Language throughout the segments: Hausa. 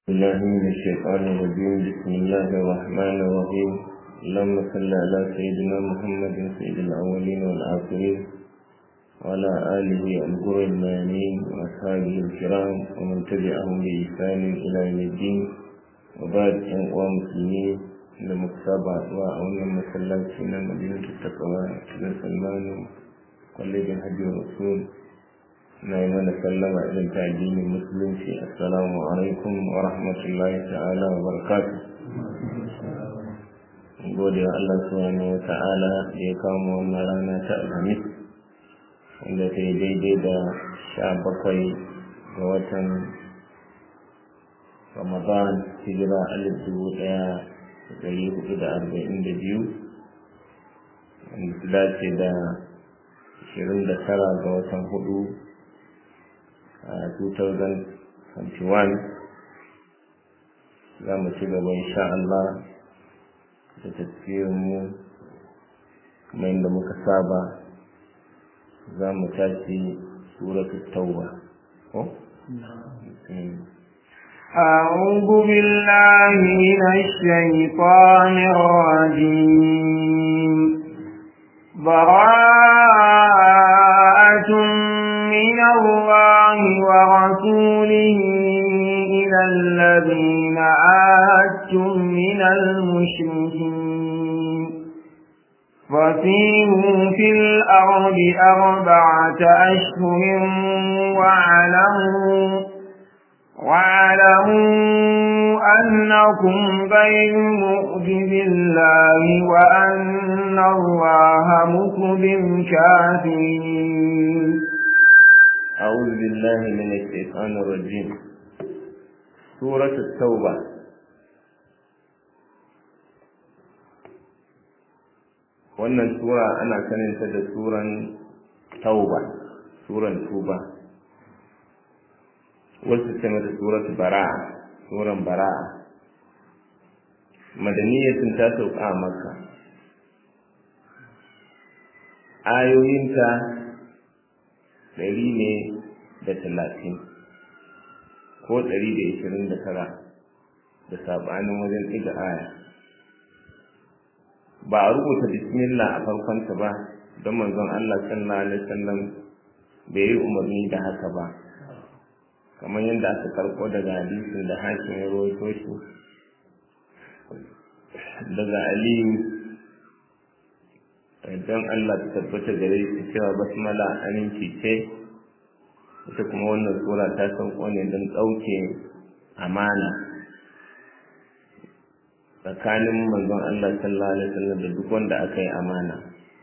الله من الشيطان الرجيم بسم الله الرحمن الرحيم اللهم صل على سيدنا محمد سيد الأولين والآخرين وعلى آله الغر الميامين وأصحابه الكرام ومن تبعهم بإحسان إلى يوم الدين وبعد أن مسلمين لمكتبة وأولنا مسلاتنا مدينة التقوى بن سلمان قلب الحج والرسول na yi mana sallama irin ta addinin musulunci assalamu alaikum wa rahmatullahi ta'ala wa barakatu gode wa Allah subhanahu wa ta'ala da ya kama wannan rana ta alhamis wanda ta yi daidai da sha bakwai ga watan ramadan hijira alif dubu ɗaya da ɗari hudu da arba'in da biyu wanda su dace da ashirin da tara ga watan hudu a 2021 za mu ci gaba insha Allah da tafiyarmu kuma inda muka saba za mu tashi suratul tauba ko أعوذ بالله من الشيطان الرجيم براءة من الله ورسوله إلى الذين عاهدتم من المشركين فسيروا في الأرض أربعة أشهر واعلموا واعلموا أنكم غير مؤجز الله وأن الله مخزي الكافرين أعوذ بالله من الشيطان الرجيم سورة التوبة wannan sura ana saninta da suran tauba suran tuba wasu ce mata surat bara'a suran bara'a madaniyatin ta sauka a makka ayoyinta ɗari ne da talatin ko ɗari da ishirin da tara da saɓanin wajen ɗiga aya ba a rubuta bismillah a farkonta ba don manzon Allah sallallahu alaihi wasallam bai yi umarni da haka ba kamar yadda aka karko daga hadisin da hakim ya rawaito shi daga aliyu don Allah ta tabbata gare shi cewa basmala aminci ce ita kuma wannan sura ta sauko ne don ɗauke amana tsakanin manzon Allah sallallahu alaihi wasallam da duk wanda aka yi amana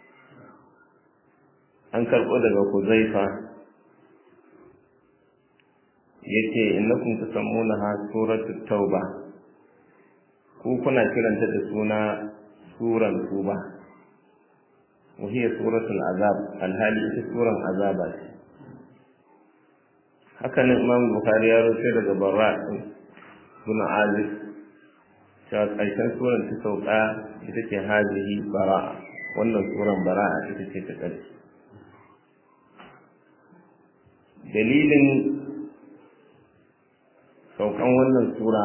an karɓo daga Huzaifa yace innakum tusammunaha suratul tauba ku kuna kiranta da suna suran tuba وهي سورة العذاب الهالي ita suran azaba ce haka nan Imam Bukhari ya rawaito daga Barra bin Azib cewa ƙarshen suran ta sauka ita ce hazihi bara wannan suran bara'a ita ce ta ƙarshe dalilin saukan wannan sura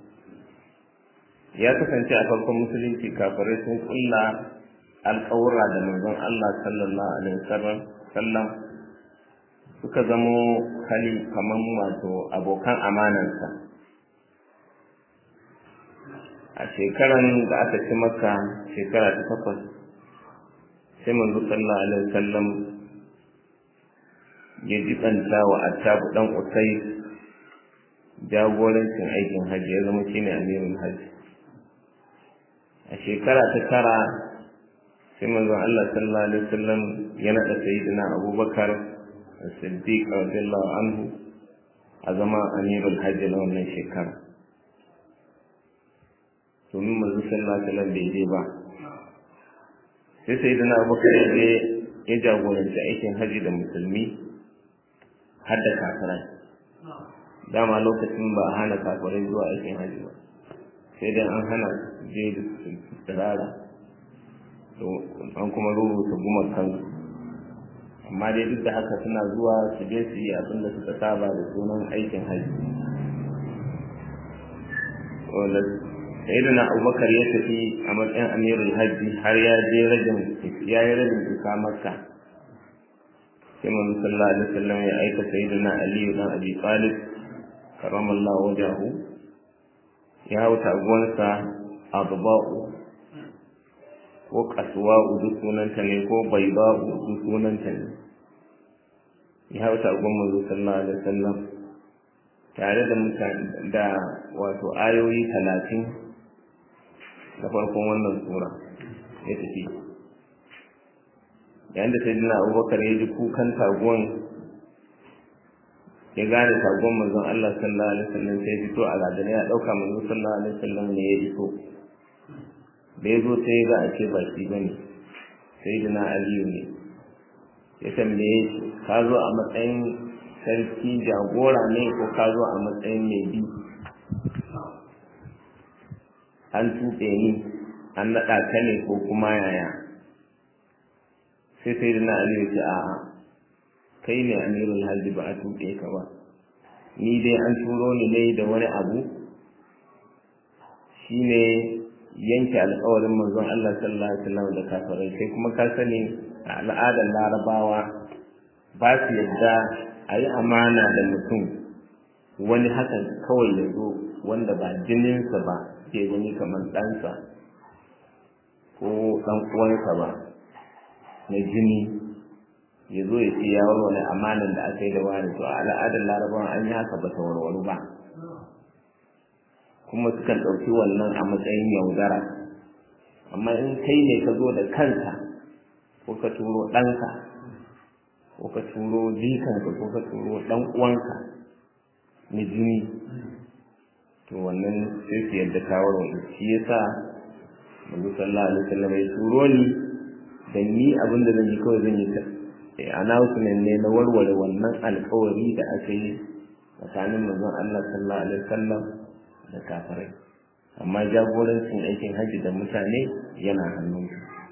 ya kasance a farkon musulunci kafirai sun kulla alƙawura da manzon Allah sallallahu alaihi wasallam suka zamo hali kaman wato abokan amanansa a shekaran da aka ci maka shekara ta takwas sai manzo sallallahu alaihi wasallam ya jibanta wa attabu dan usai jagorancin aikin hajji ya zama shine amirul hajji a shekara ta tara sai manzon Allah sallallahu alaihi wasallam ya nada sayyidina Abubakar Siddiq radiyallahu anhu a zama amirul hajji na wannan shekara domin manzon sallallahu alaihi wasallam bai je ba sai sayyidina Abubakar ya je ya jagoranci aikin hajji da musulmi har da kafirai dama lokacin ba a hana kafirai zuwa aikin hajji ba sai dai an hana je da tsirara an kuma rubuta gumakan amma dai duk da haka suna zuwa su je su yi abin da suka saba da sunan aikin hajji wanda sayyidina abubakar ya tafi a matsayin amirul hajji har ya je rajin ya yi rajin isa makka sai manzo sallallahu alaihi wasallam ya aika sayyidina ali dan abi talib karamallahu wajahu ya hau taguwarsa adba'u ko kasuwa'u duk sunanta ne ko baiba'u duk sunanta ne ya hau taguwar manzo sallallahu alaihi wasallam tare da mutane da wato ayoyi talatin na farkon wannan sura ya tafi yayin da sayyidina abubakar ya ji kukan taguwan ya gane taguwan manzon Allah sallallahu alaihi wasallam sai fito a ladana ya dauka manzon sallallahu alaihi wasallam ne ya iso da ya zo sai ya ga a ce ba shi bane sayyidina aliyu ne ya tambaye shi ka zo a matsayin sarki jagora ne ko ka zo a matsayin mai bi an tuɓe ni an naɗa ka ne ko kuma yaya sai sai da na aliyu ce a'a kai ne amirul hajji ba a tuɓe ka ba ni dai an turo ni ne da wani abu shine yanke alkawarin manzon Allah sallallahu alaihi wasallam da kafirai kai kuma ka sani a al'adar larabawa ba su yadda a yi amana da mutum wani hakan kawai ya zo wanda ba jininsa ba ke gani kamar ɗansa ko ɗan uwansa ba na jini ya zo ya ce ya warware amanan da aka yi da wani to a al'adar larabawa an yi haka ba ta warwaru ba kuma sukan ɗauki wannan a matsayin yaudara amma in kai ne ka zo da kanka ko ka turo ɗanka ko ka turo jikanka ko ka turo ɗan uwanka na jini to wannan sai su yadda kawar wani shi yasa manzo sallallahu alaihi wasallam ya turo ni da ni abin da zan yi kawai zan yi ta announcement ne na warware wannan alkawari da aka yi tsakanin manzon Allah sallallahu alaihi wasallam da kafirai amma jagorancin aikin hajji da mutane yana hannun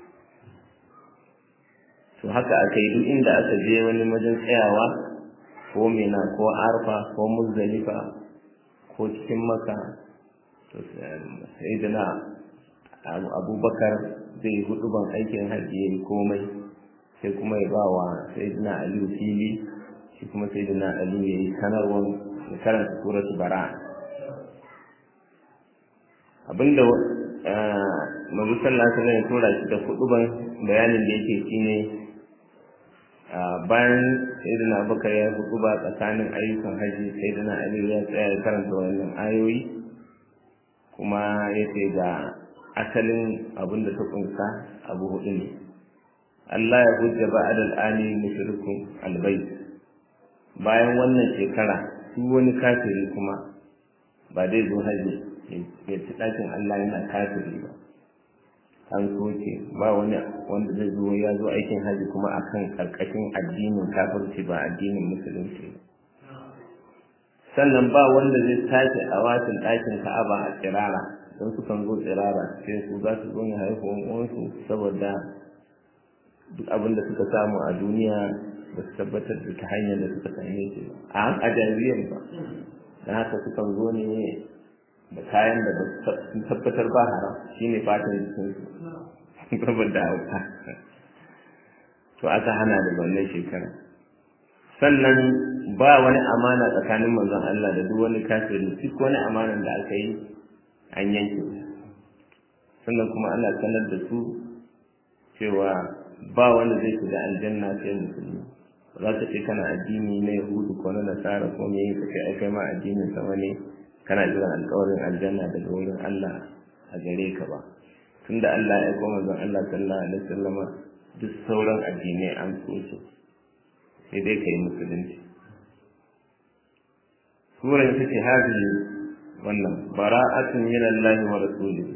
to haka aka yi duk inda aka je wani wajen tsayawa ko mina ko arfa ko muzdalifa ko cikin maka to sai da na abubakar zai yi huduban aikin hajji ya yi komai sai kuma ya ba wa sai da na aliyu fili shi kuma sai da na aliyu ya yi sanarwar da karanta suratu bara abinda mazu sallah sallah ya tura shi da huduban bayanin da yake shine bayan sayyidina abubakar ya hudu ba tsakanin ayyukan haji sayyidina ali ya tsaya ya karanta wannan ayoyi kuma ya ce ga asalin abin da ta kunsa abu hudu ne Allah ya hujja ba'ad al'ani mushrikun albayt bayan wannan shekara su wani kafiri kuma ba dai zo haji ya ci ɗakin Allah yana kafiri ba an soke ba wani wanda zai zo ya zo aikin haji kuma akan karkashin addinin kafirci ba addinin musulunci ba sannan ba wanda zai sake a watin ɗakin ka'aba a tsirara don su kan zo tsirara sai su za su zo ne haihuwan uwansu saboda duk abin da suka samu a duniya ba su tabbatar da ta hanyar da suka same shi a a jariyan ba don haka sukan zo ne da kayan da sun tabbatar ba haram shine fatan jikinsu saboda hauka to aka hana da wannan shekara sannan ba wani amana tsakanin manzon Allah da duk wani kafiri duk wani amanan da aka yi an yanke sannan kuma ana sanar da su cewa ba wanda zai shiga aljanna sai musulmi za ka ce kana addini na yahudu ko na nasara ko me ka ce ai kai ma addinin sama ne kana jiran alƙawarin aljanna daga wurin Allah a gare ka ba tunda Allah ya koma zan Allah sallallahu alaihi wasallama duk sauran addinai an so su sai dai kai musulunci sura ita ce hadi wannan bara'atun min Allah wa rasulihi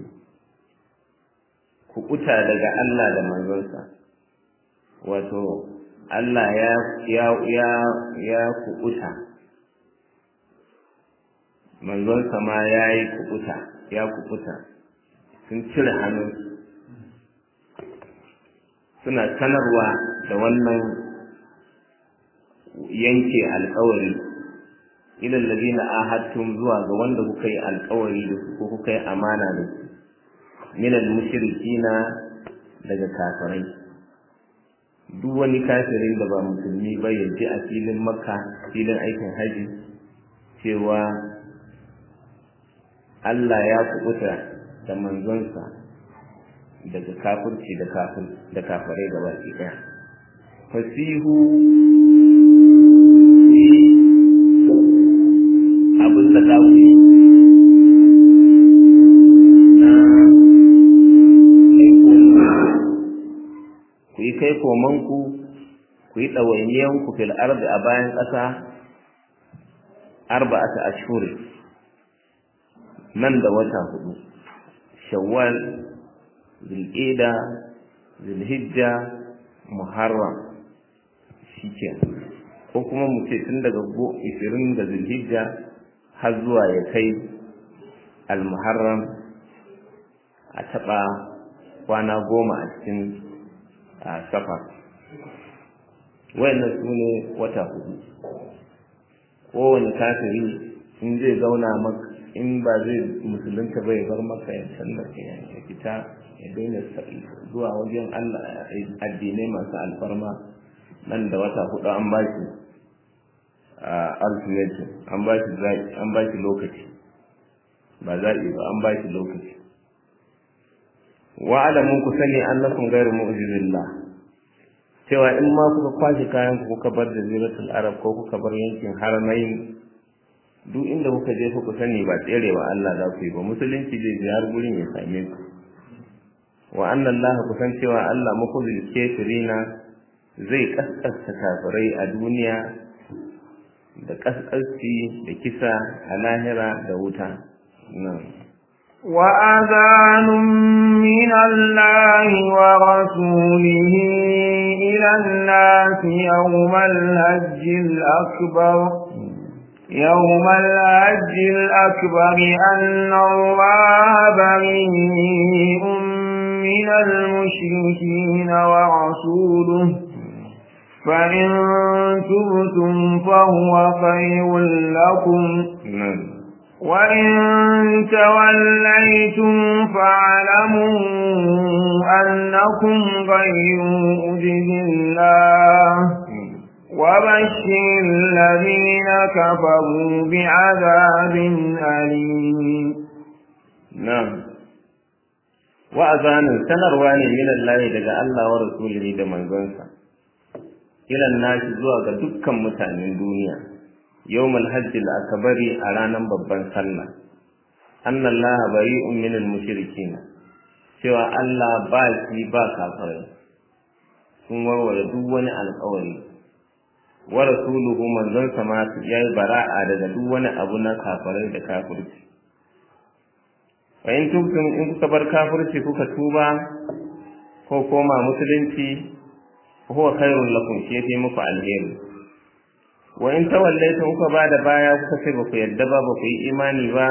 ku kuta daga Allah da manzonsa wato Allah ya ya ya ya kuɓuta manzonsa ma ya yi kuɓuta ya kuɓuta sun cire hannu suna sanarwa da wannan yanke alkawari ila alladhina ahadtum zuwa ga wanda kuka yi alƙawari da su ko kuka yi amana da su min al-mushrikina daga kafirai duk wani kafirin da ba musulmi ba ya ji a filin makka filin aikin haji cewa Allah ya kubuta da manzonsa daga kafirci da kafir da kafirai gaba ɗaya fasihu abin da za ku yi ku yi kai komanku ku yi ɗawainiyanku fil ardi a bayan ƙasa arba'ata ashhur nan da wata hudu shawwal zulqa'da zulhijja muharram shike ko kuma mu ce tun daga 20 ga zulhijja har zuwa ya kai al-muharram a taɓa kwana goma a cikin safar wayannan su ne wata hudu kowane kafiri in zai zauna maka in ba zai musulunta bai bar maka ya sallar ya fita ya daina zuwa wajen Allah addinai masu alfarma nan da wata hudu an ba shi ultimatum an ba shi an ba shi lokaci ba zaɓi ba an ba shi lokaci wa alamun ku sani annakum ghairu mu'jizillah cewa in ma kuka kwashe kayan ku kuka bar da ziratul arab ko kuka bar yankin haramain duk inda kuka je kuka sani ba tserewa Allah za ku yi ba musulunci zai je har gurin ya same ku wa anna Allah ku san cewa Allah mukhzil kafirina zai kaskasta kafirai a duniya da kaskasci da kisa a lahira da wuta nan وأذان من الله ورسوله إلى الناس يوم الهج الأكبر يوم الهج الأكبر أن الله بريء من المشركين ورسوله فإن تبتم فهو خير لكم وإن توليتم فاعلموا أنكم غير مؤجز الله وبشر الذين كفروا بعذاب أليم نعم وأذان سنروان من الله دقى الله ورسوله دمان زنسا إلى الناس زوغ دكا متعنين دنيا يوم الحج الأكبر أرانا ببان سنة أن الله بريء من المشركين سوى الله باكي باكا فرين sun warware duk wani alkawari wa rasuluhu manzon sama yayi bara'a daga duk wani abu na kafirai da kafirci wa in tubtum in kuka bar kafirci kuka tuba ko koma musulunci huwa khairul lakum shi yafi muku alheri wa in tawallaytum kuka bada baya kuka ce ba ku yadda ba ba ku yi imani ba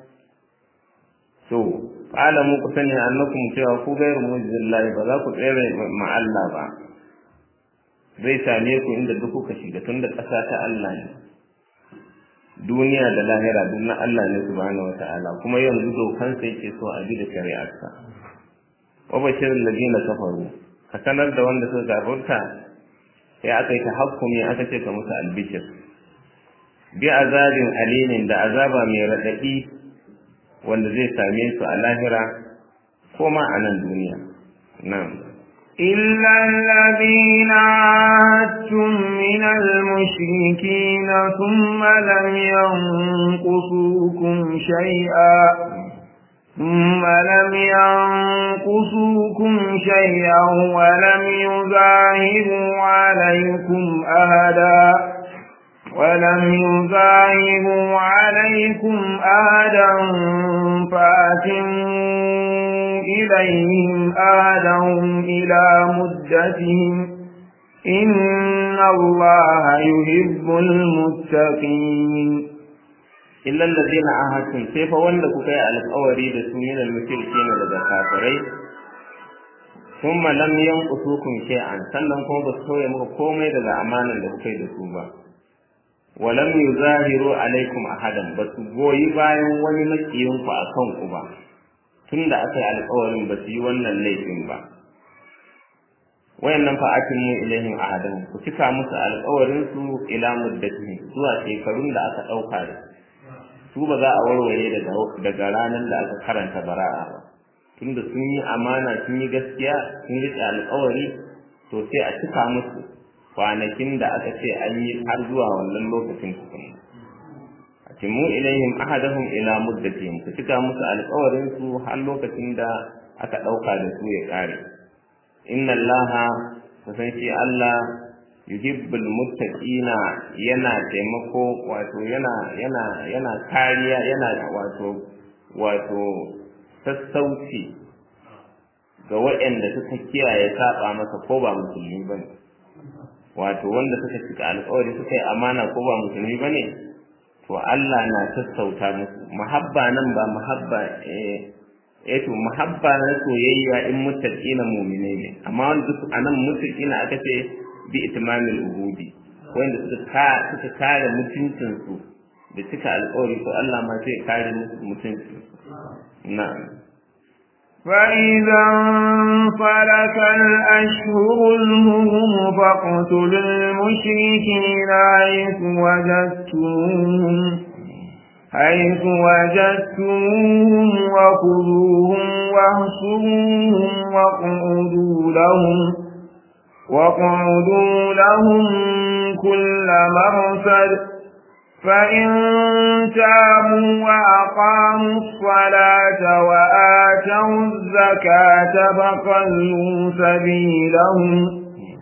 to alamu ku sani annakum cewa ku gairu mujizillahi ba za ku tsere ma Allah ba zai same ku inda duk kuka shiga tun da ƙasa ta Allah ne duniya da lahira duk na Allah ne subhanahu wata'ala kuma yanzu dokan sai ke so a bi da shari'arsa wa bashirin ladina kafaru ka sanar da wanda suka gafarta sai aka yi tahakkumi aka ce ka musu albishir bi azabin alimin da azaba mai raɗaɗi wanda zai same su a lahira ko ma a nan duniya na'am إلا الذين عاهدتم من المشركين ثم لم ينقصوكم شيئا ثم لم ينقصوكم شيئا ولم يظاهروا عليكم أهدا ولم يظاهروا عليكم أهدا فأتموا إليهم آدهم إلى مدتهم إن الله يحب المتقين إلا الذين عاهدتم سيف وندك كي على الأوري من المشركين لدى كافرين ثم لم ينقصوكم شيئا sannan kuma ba su sauya muku komai daga amanan da kuka yi da su ba walam yuzahiru alaikum ahadan ba su goyi bayan wani makiyinku a kanku ba tunda aka yi alƙawarin ba su yi wannan laifin ba wayannan fa atimmu ilaihim ahadan ku cika musu alƙawarin su ila muddatihi zuwa shekarun da aka ɗauka da su ba za a warware daga daga ranar da aka karanta bara'a ba tunda sun yi amana sun yi gaskiya sun riƙe alƙawari to sai a cika musu kwanakin da aka ce an yi har zuwa wannan lokacin tukuna atimu ilaihim ahadahum ila muddatihim ku cika musu alƙawarin su har lokacin da aka ɗauka da su ya ƙare inna allaha kusan shi Allah yuhibbul muttaqina yana taimako wato yana yana yana kariya yana wato wato sassauci ga waɗanda suka kiyaye saba masa ko ba musulmi bane wato wanda suka cika alƙawari suka yi amana ko ba musulmi bane to Allah na sassauta musu muhabba nan ba muhabba eh eh to muhabba na soyayya in muttaqina mu'mine ne amma wanda duk anan muttaqina aka ce bi itmamil uhudi wanda suka ka suka kare mutuncin su da cika alƙawari to Allah ma sai kare musu mutuncin na'am فإذا انفلت الأشهر الهرم فاقتلوا المشركين حيث وجدتموهم حيث وجدتموهم وخذوهم واهسروهم واقعدوا لهم واقعدوا لهم كل مرصد فإن تابوا وأقاموا الصلاة وآتوا الزكاة فخلوا سبيلهم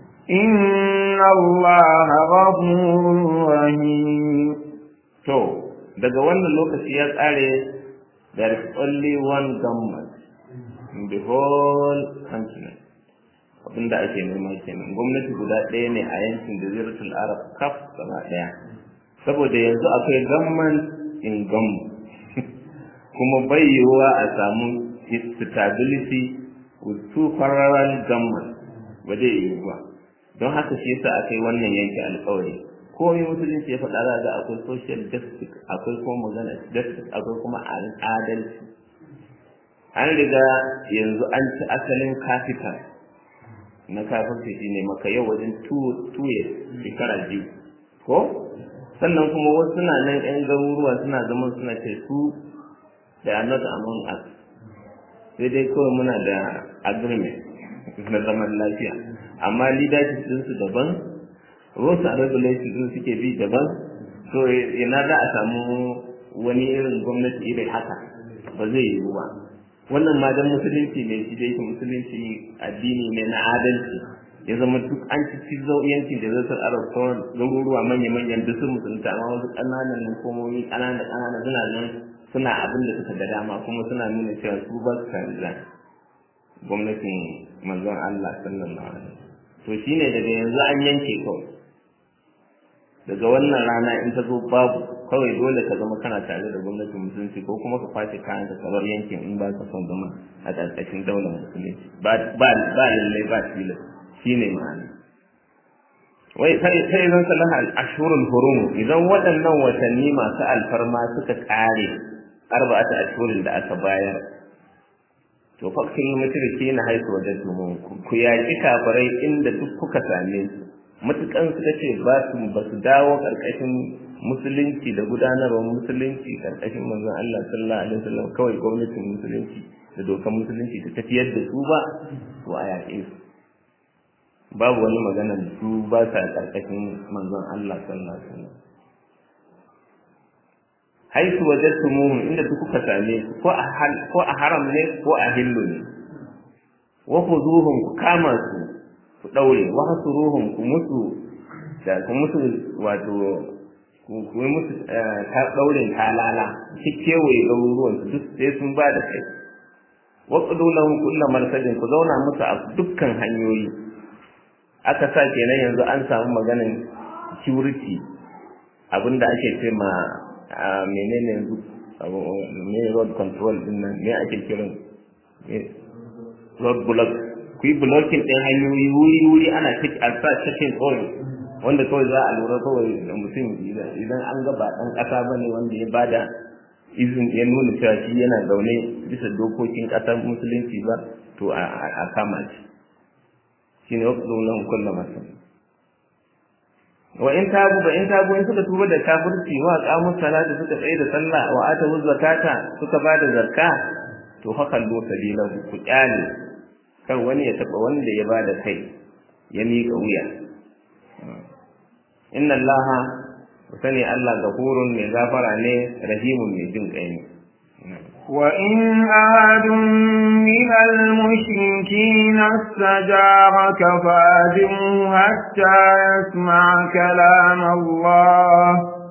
إن الله غفور رحيم to daga wannan lokaci ya tsare there is only one government in the whole continent abinda ake nema kenan gwamnati guda ɗaya ne a yankin jaziratul arab kaf gaba ɗaya saboda yanzu akwai government in government kuma bai yiwuwa a samu stability with two parallel government ba zai yiwu ba don haka shi yasa akai wannan yanke alƙawari komai musulunci ya faɗa za ga akwai social justice akwai kuma magana justice akwai kuma adalci an riga yanzu an ci asalin capital na kafirci shine maka yau wajen two years shekara biyu ko sannan kuma wasu suna nan yan garuruwa suna zama suna ce su they are not among us sai dai kawai muna da agreement na zaman lafiya amma leadership ɗinsu daban rules and regulations ɗin suke bi daban so ina za a samu wani irin gwamnati irin haka ba zai yiwu ba wannan ma dan musulunci ne shi dai musulunci addini ne na adalci ya zama duk an ci ci yankin da zai arab sauran garuruwa manya-manyan duk sun musulunta amma wasu ƙananan hukumomi ƙananan ƙananan suna nan suna abin da suka ga dama kuma suna nuna cewa su ba su canza gwamnatin manzon Allah sallallahu alaihi to shine daga yanzu an yanke kawai daga wannan rana in ta zo babu kawai dole ka zama kana tare da gwamnatin musulunci ko kuma ka kwace kayan ka bar yankin in ba ka son zama a ƙarƙashin daular musulunci ba ba lallai ba tilas shine ma'ana wai sai sai zan salaha al-ashhurul hurum idan waɗannan watanni masu alfarma suka kare arba'atu ashhurin da aka bayar to fakkin mutunci na haisu wajen tumu ku yaƙi kafirai inda duk kuka same su matukan suka ce ba su ba su dawo karkashin musulunci da gudanarwar musulunci karkashin manzon Allah sallallahu alaihi wasallam kawai gwamnatin musulunci da dokar musulunci ta tafiyar da su ba to a yaƙe su babu wani magana su ba sa karkashin manzon Allah sallallahu alaihi wasallam haisu wajadtumuhum inda duk kuka same su ko a hal ko a haram ne ko a hillu ne wa khuzuhum ku kama su ku daure wa hasuruhum ku musu da ku musu wato ku ku musu ta daurin talala kewaye garuruwan su duk sai sun ba da kai wa qudu lahum kullu marsadin ku zauna musu a dukkan hanyoyi aka sa kenan yanzu an samu maganin security abinda ake ce ma menene yanzu me road control din nan me ake kiran road block ku yi blocking din hanyoyi wuri wuri ana take alfa cikin oil wanda kawai za a lura kawai da mutum idan an ga ba ɗan ƙasa ba ne wanda ya bada izin ya nuna cewa shi yana zaune bisa dokokin ƙasar musulunci ba to a kama shi shi ne wakil nan kulla masa wa in tabu ba in tabu in suka tuba da kafirci wa qamu salata suka tsaye da sallah wa atu zakata suka bada zakka to hakan do sabila ku kyale kan wani ya taba wanda ya bada kai ya miƙa wuya inna allaha sani allah gafurun mai gafara ne rahimun mai jin kai ne وإن أحد من المشركين استجارك فأجره حتى يسمع كلام الله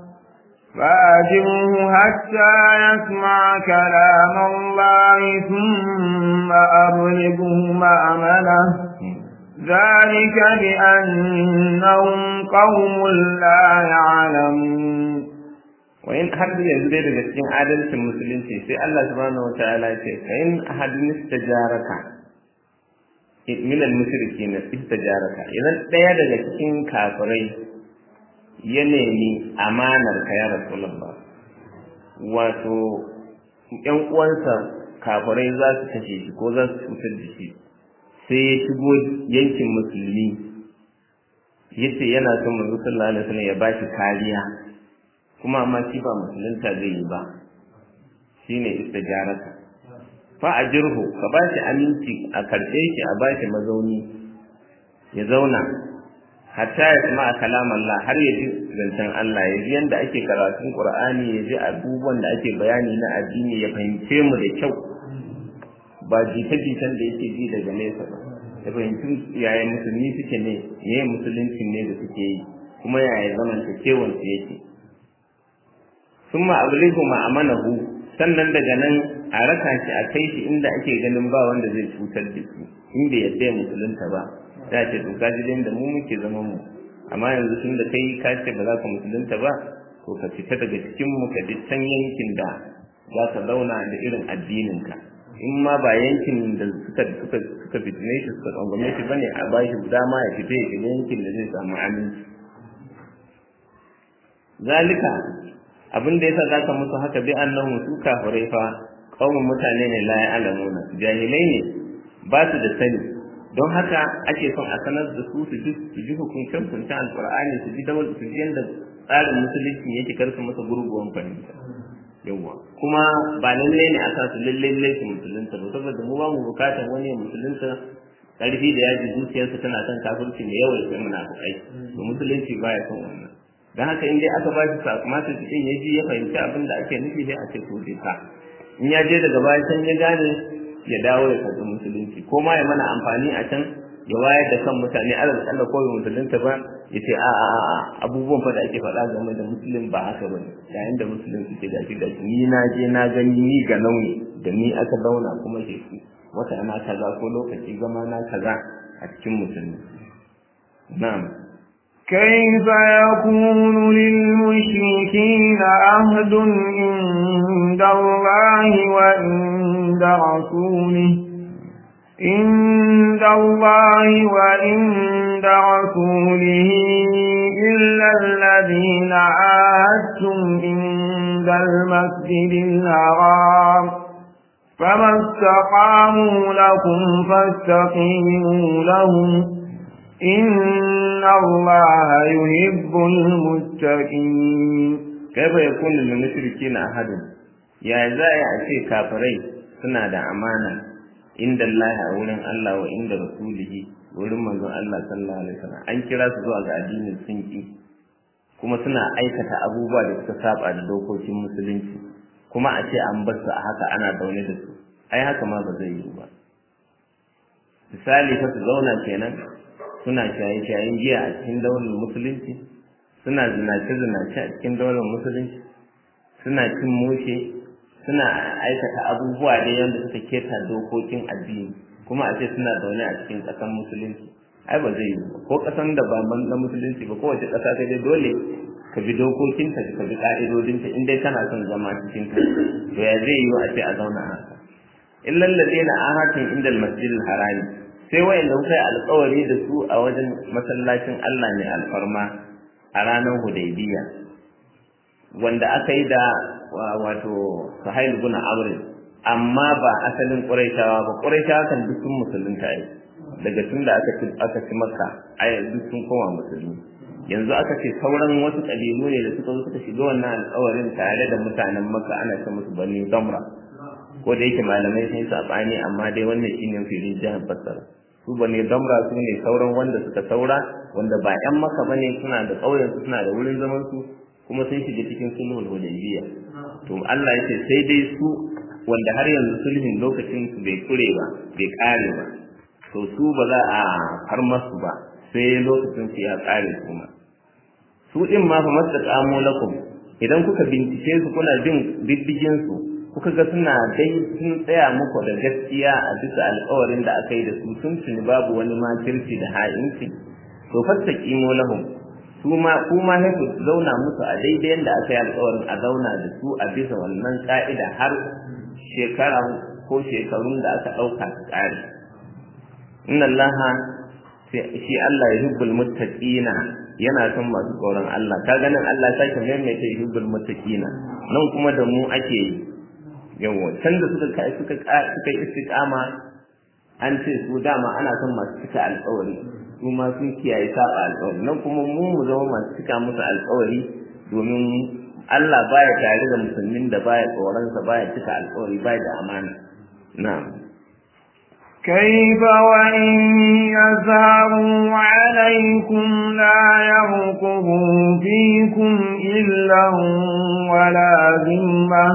فأجره حتى يسمع كلام الله ثم أبلغه مأمنه ذلك بأنهم قوم لا يعلمون wayin har yanzu dai daga cikin adalcin musulunci sai Allah subhanahu wataala ya ce fa in ahadun istajaraka min al-mushrikin istajaraka idan daya daga cikin kafirai ya nemi amanar ka ya rasulullah wato ƴan uwansa kafirai za su kashe shi ko za su cutar da shi sai ya shigo yankin musulmi yace yana son manzo sallallahu alaihi wasallam ya bashi kariya kuma amma shi ba musulunta zai yi ba shine istijarata fa ajirhu ka bashi aminci a karɓe shi a bashi mazauni ya zauna hatta ya sama kalam Allah har ya ji zancen Allah ya ji yanda ake karatun Qur'ani ya ji abubuwan da ake bayani na addini ya fahimce mu da kyau ba jita-jitan da yake ji daga nesa ba ya fahimci yaya musulmi suke ne me musulunci ne da suke yi kuma yaya zamantakewan su yake sun ma'abulihu ma'amanahu sannan daga nan a raka shi a kai shi inda ake ganin ba wanda zai cutar da shi in bai yadda ya musulunta ba za ce to ka ji da mu muke zama mu amma yanzu tun da kai ka ce ba za ka musulunta ba to ka fita daga cikin mu ka ji can yankin da za ka zauna da irin addinin ka in ma ba yankin da suka suka suka fitine shi suka tsangwame shi bane a ba shi dama ya fita ya shiga yankin da zai samu aminci zalika abin da yasa zaka musu haka bi annahum su kafirai fa qaumun mutane ne la ya'lamuna jahilai ne ba su da sani don haka ake son a sanar da su su ji su ji hukuncin hukuncin alqur'ani su ji dawal su ji yanda tsarin musulunci yake karsu masa gurguwan fahimta yawa kuma ba lalle ne a sa su lalle lalle su musulunta ba saboda mu ba mu bukatar wani ya musulunta karfi da yaji zuciyarsa tana son kafirci mai yawa ya munafukai to musulunci baya son wannan don haka in dai aka ba shi sakamakon cikin ya ji ya fahimci abin da ake nufi sai a ce to dai ka in ya je daga baya can ya gane ya dawo ya karɓi musulunci ko ma ya mana amfani a can ya wayar da kan mutane alal Allah ko musulunta ba ya ce a a a abubuwan fa da ake faɗa game da musulun ba haka bane yayin da musulun suke gashi gashi ni na je na gani ni ga nauyi da ni aka zauna kuma ke wata na kaza ko lokaci zama na kaza a cikin musulmi na'am كيف يكون للمشركين عهد عند الله وعند رسوله عند الله وعند رسوله إلا الذين عاهدتم عند المسجد الحرام فما استقاموا لكم فاستقيموا لهم إن الله يحب المتقين كيف يكون للمشركين أحد يا زاي أشي كافرين suna da amana inda Allah a wurin Allah wa inda rasulihi wurin manzon Allah sallallahu alaihi wasallam an kira su zuwa ga addinin sunki kuma suna aikata abubuwa da suka saba da dokokin musulunci kuma a ce an bar su a haka ana zaune da su ai haka ma ba zai yi ba misali fa su zauna kenan suna shaye-shayen giya a cikin daular musulunci suna zinace-zinace a cikin daular musulunci suna cin mushe suna aikata abubuwa da yadda suka keta dokokin addini kuma a ce suna zaune a cikin ƙasar musulunci ai ba zai yi ba ko ƙasan da ba na musulunci ba kowace ƙasa sai dai dole ka bi dokokinta ka bi ƙa'idodinta in dai kana son zama cikin ta to ya zai yi a ce a zauna haka illal ladina ahatin inda al-masjidil harami sai wayanda kuka yi alƙawari da su a wajen masallacin Allah ne alfarma a ranar Hudaybiya wanda aka yi da wato Suhail bin Amr amma ba asalin Quraishawa ba Quraishawa kan duk sun musulunta ai daga tun da aka ci aka ci Makka ai duk sun koma musulmi yanzu aka ce sauran wasu kabilu ne da suka zo suka shiga wannan alƙawarin tare da mutanen Makka ana ce musu Bani Damra ko da yake malamai sun yi sabani amma dai wannan shine filin jihar Basra su Bani Damra su ne sauran wanda suka saura wanda ba ƴan Makka bane suna da ƙauyen su suna da wurin zaman su kuma sun shiga cikin sulhul Hudaybiyya to Allah ya ce sai dai su wanda har yanzu sulhin lokacin su bai kure ba bai kare ba to su ba za a har masu ba sai lokacin su ya kare kuma su din ma fa mastaqamu lakum idan kuka bincike su kuna bin diddigin su kuka ga suna dai sun tsaya muku da gaskiya a bisa alƙawarin da aka yi da su sun tuni babu wani makirci da ha'inci to fastaqimu lahum su ma kuma ne ku zauna musu a daidai yadda aka yi alƙawarin a zauna da su a bisa wannan ka'ida har shekara ko shekarun da aka ɗauka su ƙare inna allaha shi Allah ya hubbul muttaqina yana son masu tsoron Allah ka ganin Allah ta ke maimaita yuhibbul muttaqina nan kuma da mu ake yi yawa can da suka kai suka suka istiqama an ce su dama ana son masu cika alƙawari su ma sun kiyaye saba alƙawari nan kuma mu mu zama masu cika musu alƙawari domin Allah baya tare da musulmin da baya tsoron sa baya cika alƙawari baya da amana na'am كيف وإن يزهروا عليكم لا يرقبوا فيكم إلا ولا ذمة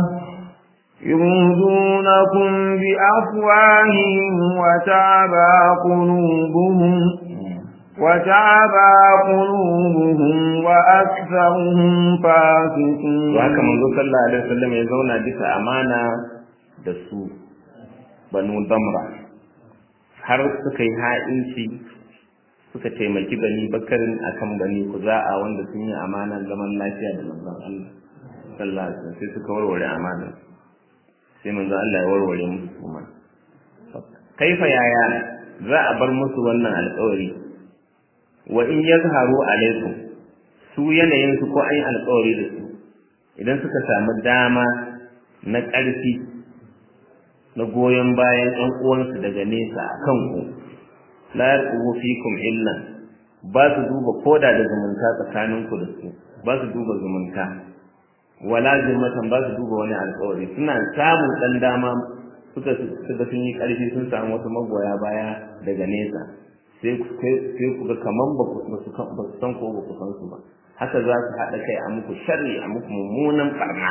يريدونكم بأفواههم وتعبى قلوبهم وتعبى قلوبهم وأكثرهم فاسقون وهكذا منذ صلى الله عليه وسلم يزون بك أمانة دسو بنو ضمرة har suka yi ha'inci suka taimaki bani bakarin akan bani kuza'a wanda sun yi amanar zaman lafiya da manzon Allah sallallahu alaihi wasallam sai suka warware amanar sai manzon Allah ya warware musu kuma kaifa yaya za a bar musu wannan alƙawari wa in yazharu alaikum su yanayin su ko an yi alƙawari da su idan suka samu dama na ƙarfi na goyon bayan ɗan uwansu daga nesa a kanku la yarqubu fikum illa ba su duba koda da zumunta tsakaninku da su ba su duba zumunta wala zimmatan ba su duba wani alƙawari suna samun ɗan dama suka suka sun yi ƙarfi sun samu wasu magoya baya daga nesa sai ku ga kaman ba su san ko ba ku san su ba haka za su haɗa kai a muku sharri a muku mummunan ɓarna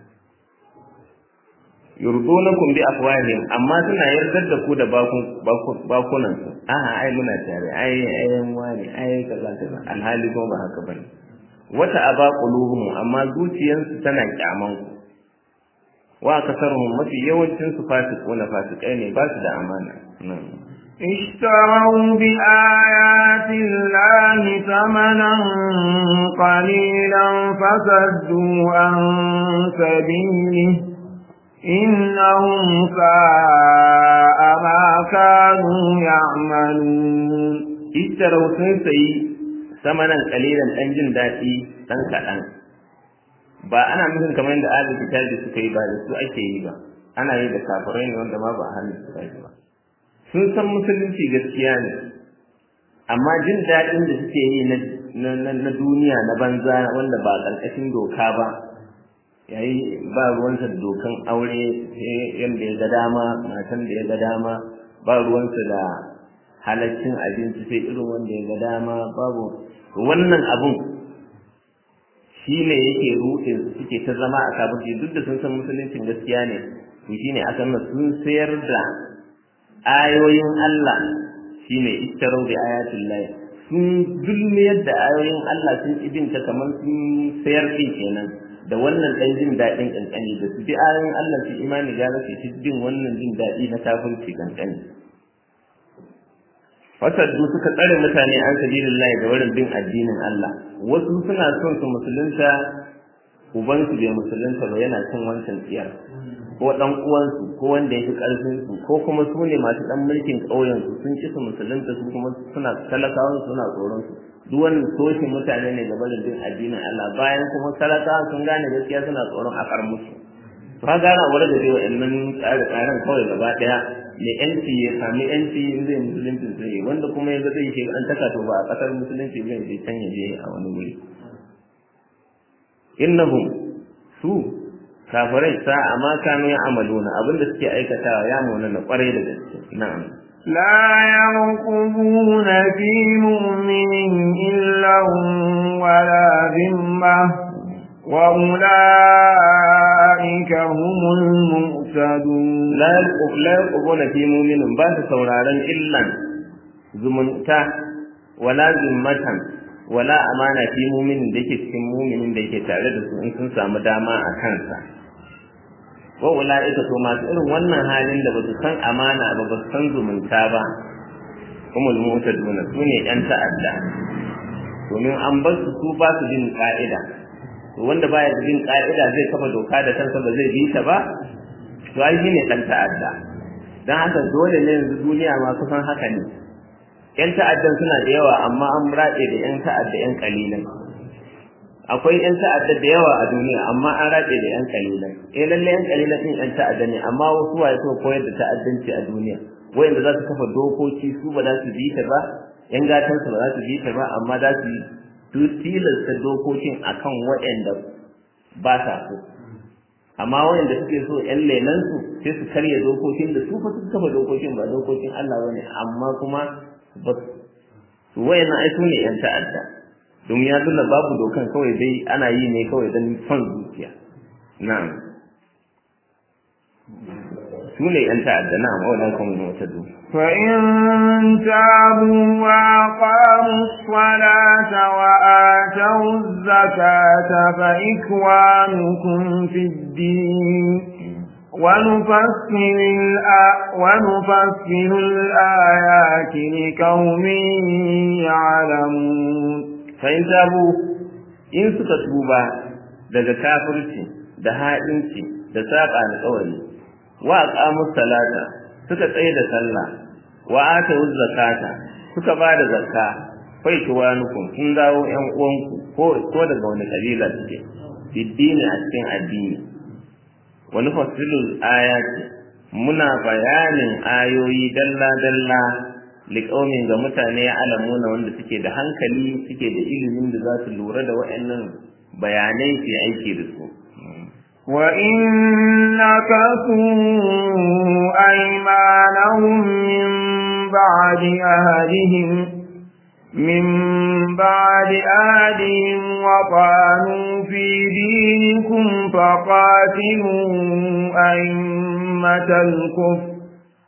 yurdunakum bi afwahihim amma suna yardar da ku da bakunan su aha ai muna tare ai ayan wani ai kaza kaza alhali kuma ba haka bane wata aba quluhum amma zuciyansu tana kyaman ku wa kasaruhum mafi yawancin su fasiquna fasikai ne ba su da amana اشتروا بآيات الله ثمنا قليلا فصدوا عن سبيله إنهم ساء ما كانوا يعملون اشتروا سنسي ثمنا قليلا أنجن داتي ɗan ba ana nufin kamar yadda ahli kitabi suka yi ba da su ake yi ba ana yi da kafirai ne wanda ma ba ahli kitabi ba sun san musulunci gaskiya ne amma jin daɗin da suke yi na duniya na banza wanda ba ƙarƙashin doka ba yayi ba ruwansa da dokan aure yadda ya ga dama matan da ya ga dama ba ruwansa da halaccin abinci sai irin wanda ya ga dama babu wannan abun shi ne yake ruɗin suke ta zama a kafin duk da sun san musuluncin gaskiya ne to shine aka nuna sun sayar da ayoyin Allah shine istarau bi ayatin lahi sun zulmiyar da ayoyin Allah sun ibinta kamar sun sayar din kenan da wannan ɗan jin daɗin ƙanƙani da su bi ayoyin Allah su imani gara su ci bin wannan jin daɗi na kafirci ƙanƙani fasaddu suka tsare mutane an sabilillah da wurin bin addinin Allah wasu suna son su musulunta ubansu bai musulunta ba yana cin wancan tsiyar ko dan uwansu ko wanda ya fi karfin su ko kuma su ne masu dan mulkin ƙauyen su sun ki su musulunta su kuma suna talakawan suna tsoron su duk wannan toshin mutane ne gaba da bin addinin Allah bayan kuma talakawa sun gane gaskiya suna tsoron a kar musu to ka gana wurin da zai wa'annan tsare-tsaren kawai gaba daya mai yanci ya sami yanci in zai musulunci zai wanda kuma yanzu zai shi an taka to ba a kasar musulunci zai je can ya je a wani wuri innahum su kafirai sa amma kanu ya amaluna abinda suke aikatawa ya mona na kwarai da gaske na'am لا يرقبون في مؤمن إلا ولا ذمة وأولئك هم المؤتدون la yarqubuna fi mu'minin ba su sauraron illan zumunta wala zimmatan wala amana fi mu'minin da yake cikin mu'minin da yake tare da su in sun samu dama a kansa wa ulaika to masu irin wannan halin da basu san amana ba basu san zumunta ba humul mu'taduna su ne yan ta'adda domin an bar su su ba su bin ka'ida to wanda baya da bin ka'ida zai kafa doka da kansa ba zai bi ta ba to ai shine dan ta'adda dan haka dole ne yanzu duniya ma kusan haka ne yan ta'addan suna da yawa amma an raɗe da yan ta'adda yan kalilan akwai yan ta'adda da yawa a duniya amma an raɗe da yan kalilan eh lalle yan kalilan din yan ta'adda ne amma wasu waye so koyar da ta'addanci a duniya wayanda za su kafa dokoki su ba za su bi ta ba yan gatan su ba za su bi ta ba amma za su tilasta dokokin akan waɗanda ba sa so amma wayanda suke so ƴan lelan su sai su karya dokokin da su fa su kafa dokokin ba dokokin Allah bane amma kuma ba su wayannan ai sune ƴan ta'adda domin ya nuna babu dokan kawai dai ana yi ne kawai don son zuciya na'am sune ƴan ta'adda na'am wannan kuma wata du فإن تابوا وأقاموا الصلاة وآتوا الزكاة فإخوانكم في الدين ونفصل, الآ... ونفصل الآيات لقوم يعلمون فإن تابوا إن سكتوبا daga kafirci da ha'inci da saƙa da ƙawari wa aqamus salata suka tsaye da sallah wa atu zakata suka ba da zakka kai tuwanukum kun dawo ƴan uwanku ko ko daga wani kabila suke biddini a cikin addini wa nufassilul ayati muna bayanin ayoyi dalla dalla liqaumin ga mutane ya alamuna wanda suke da hankali suke da ilimin da za su lura da waɗannan bayanai su aiki da su وإن نكثوا أيمانهم من بعد أهلهم من بعد أهلهم وطعنوا في دينكم فقاتلوا أئمة الكفر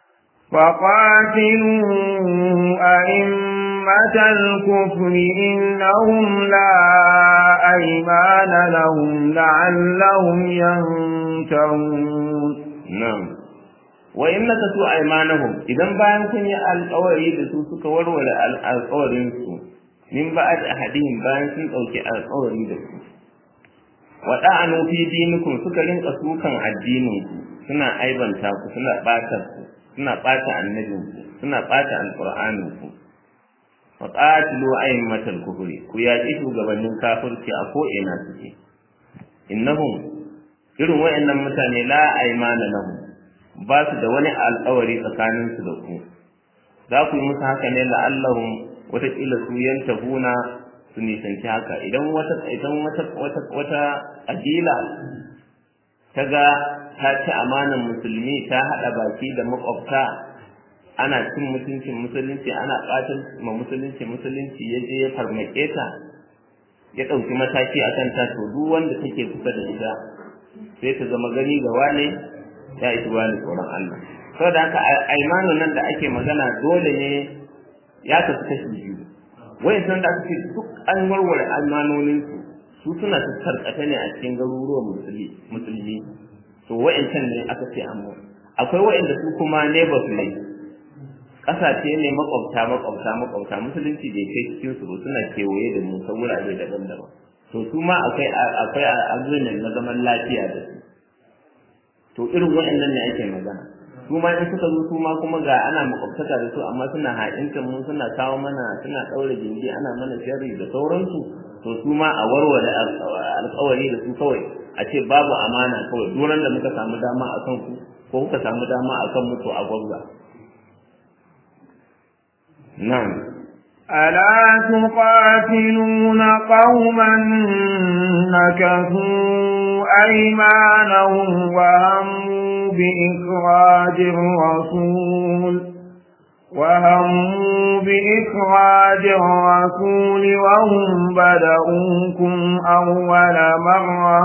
فقاتلوا أئمة الكفر إنهم لا أيمان لهم لعلهم ينتهون نعم وإن نكثوا أيمانهم إذا bayan kun yi alƙawari da su suka warware alƙawarin su min ba'd ahadihim bayan sun ɗauki alƙawari da su wa da'anu fi dinikum suka rinka sukan addinin ku suna aibanta ku suna ɓata ku suna ɓata annabin ku suna ɓata alƙur'anin ku wa qatilu aymatal kufri ku yaƙi shugabannin kafirci a ko ina suke innahum irin wayannan mutane la aymana lahum ba su da wani alƙawari tsakanin su da ku za ku yi musu haka ne la'allahum wataƙila su yantahuna su nisanci haka idan wata idan wata wata wata ƙabila ta ga ta ci amanan musulmi ta haɗa baki da makwabta ana cin mutuncin musulunci ana ɓatan ma musulunci musulunci ya je ya farmake ta ya ɗauki mataki a kanta to duk wanda take kusa da ita sai ta zama gani ga wane ya isi wani tsoron Allah saboda haka aimanu nan da ake magana dole ne ya kasu kashi biyu wayan san da ake duk an warware almanonin su su suna tattarkata ne a cikin garuruwan musulmi to wayancan ne aka ce amma akwai wayanda su kuma neighbors ne kasashe ne makwabta makwabta makwabta musulunci bai kai cikin su suna kewaye da mu ta wurare daban-daban to su ma akwai akwai agreement na zaman lafiya da su to irin waɗannan ne ake magana su ma in suka zo su ma kuma ga ana makwabtaka da su amma suna haɗinta mu suna kawo mana suna ɗaure gindi ana mana sharri da sauransu to su ma a warware alƙawari da su kawai a ce babu amana kawai duran da muka samu dama a kan ku ko kuka samu dama a kan mutu a gwabza na'am ألا تقاتلون قوما نكثوا أيمانهم وهموا بإخراج الرسول وهموا بإخراج الرسول وهم بدؤوكم أول مرة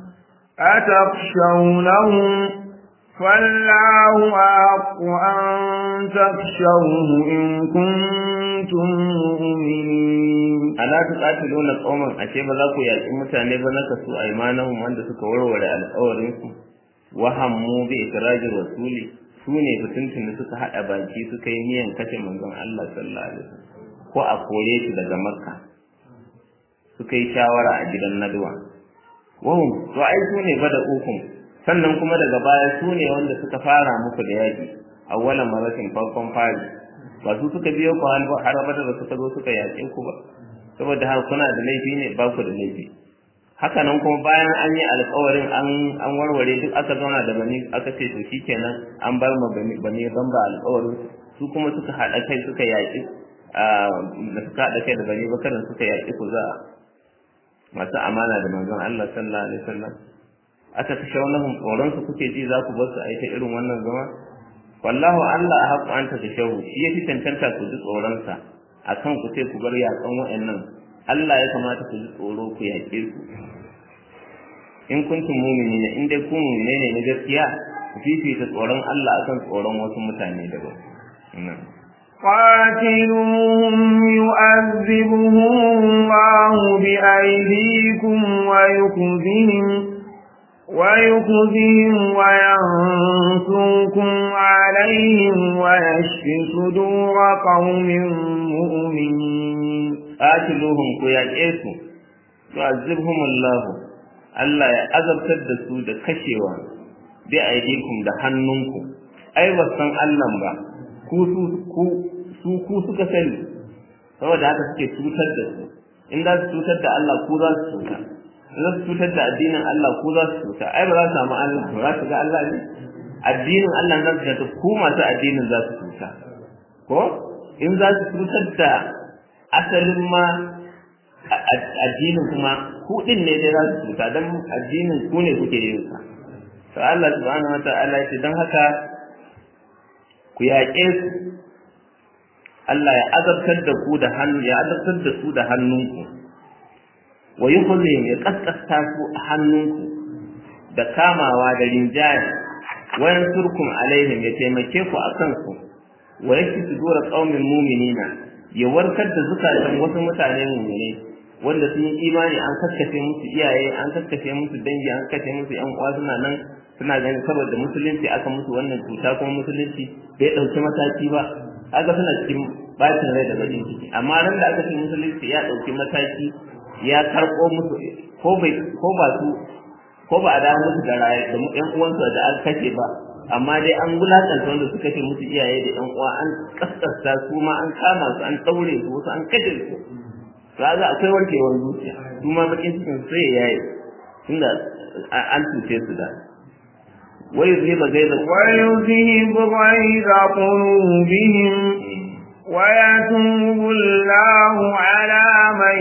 أتخشونهم فالله أحق أن تخشوه إن كنتم مؤمنين ألا تقاتلون قوما أشي بذاكو يأتي متاني بنكسوا أيمانهم وأن سكوروا ولا الأورنكم وهموا بإخراج الرسول su ne fitintun da suka haɗa baki suka yi niyan kashe manzon Allah sallallahu alaihi wasallam ko a kore shi daga makka suka yi shawara a gidan nadwa wahum to ai su ne bada ukun sannan kuma daga baya su ne wanda suka fara muku da yaƙi awwalan maratin farkon fari ba su suka biyo ku har abada da suka zo suka yaƙe ku ba saboda haka kuna da laifi ne ba ku da laifi haka nan kuma bayan an yi alƙawarin an an warware duk aka zauna da bani aka ce to shikenan an bar ma bani bani bamba alƙawarin su kuma suka haɗa kai suka yaƙi da suka haɗa kai da bani bakarin suka yaƙi ku za masu amana da manzon Allah sallallahu alaihi wasallam aka kashe wannan tsoron su kuke ji za ku bar su a ita irin wannan zama wallahu Allah a haƙu an ta kashehu shi ya fi cancanta ku ji tsoronsa akan ku ce ku bar yaƙan wa'annan Allah ya kamata ku ji tsoro ku yaƙe su in kuntum mu'minina in dai ku mu'mine ne na gaskiya ku fifita tsoron Allah akan tsoron wasu mutane daban قاتلوهم يؤذبهم الله بأيديكم ويخزهم ويخزهم وينصركم عليهم ويشفي صدور قوم مؤمنين qatiluhum ku yaƙe su yu'azzibhum Allah Allah ya azabtar da su da kashewa bi aidikum da hannunku ai ba san Allah ba ku su ku su ku suka sani saboda haka suke cutar da su in za su cutar da Allah ku za su cuta in za su cutar da addinin Allah ku za su cuta ai ba za su samu Allah ba za su ga Allah ne addinin Allah za su cuta ku masu addinin za su cuta ko in za su cutar da asalin ma addinin kuma ku din ne dai za su cuta don addinin ku ne kuke yin sa to Allah subhanahu wa ta'ala yace dan haka ku yaƙe su Allah ya azabtar da ku da hannu ya azabtar da su da hannunku wa yukhzihim ya kaskasta su a hannunku da kamawa da rinjaya wa yansurkum alaihim ya taimake ku akan su wa yashfi sudura qaumin mu'minina ya warkar da zukatan wasu mutane mummune wanda sun yi imani an kaskace musu iyaye an kaskace musu dangi an kaskace musu yan uwa suna nan suna ganin saboda musulunci aka musu wannan cuta kuma musulunci bai ɗauki mataki ba aka suna cikin bacin rai da bakin ciki amma ran da aka ce musulunci ya ɗauki mataki ya karɓo musu ko bai ko ba su ko ba a dawo musu da raye da yan uwansu da aka kashe ba amma dai an wulakanta wanda suka ce musu iyaye da yan uwa an kaskasta su ma an kama su an daure su wasu an kashe su kaga akwai warkewar zuciya su ma bakin cikin sai ya yaye tunda an cuce su da wai zai ba gaida ويذهب غيظ قلوبهم ويتوب الله على من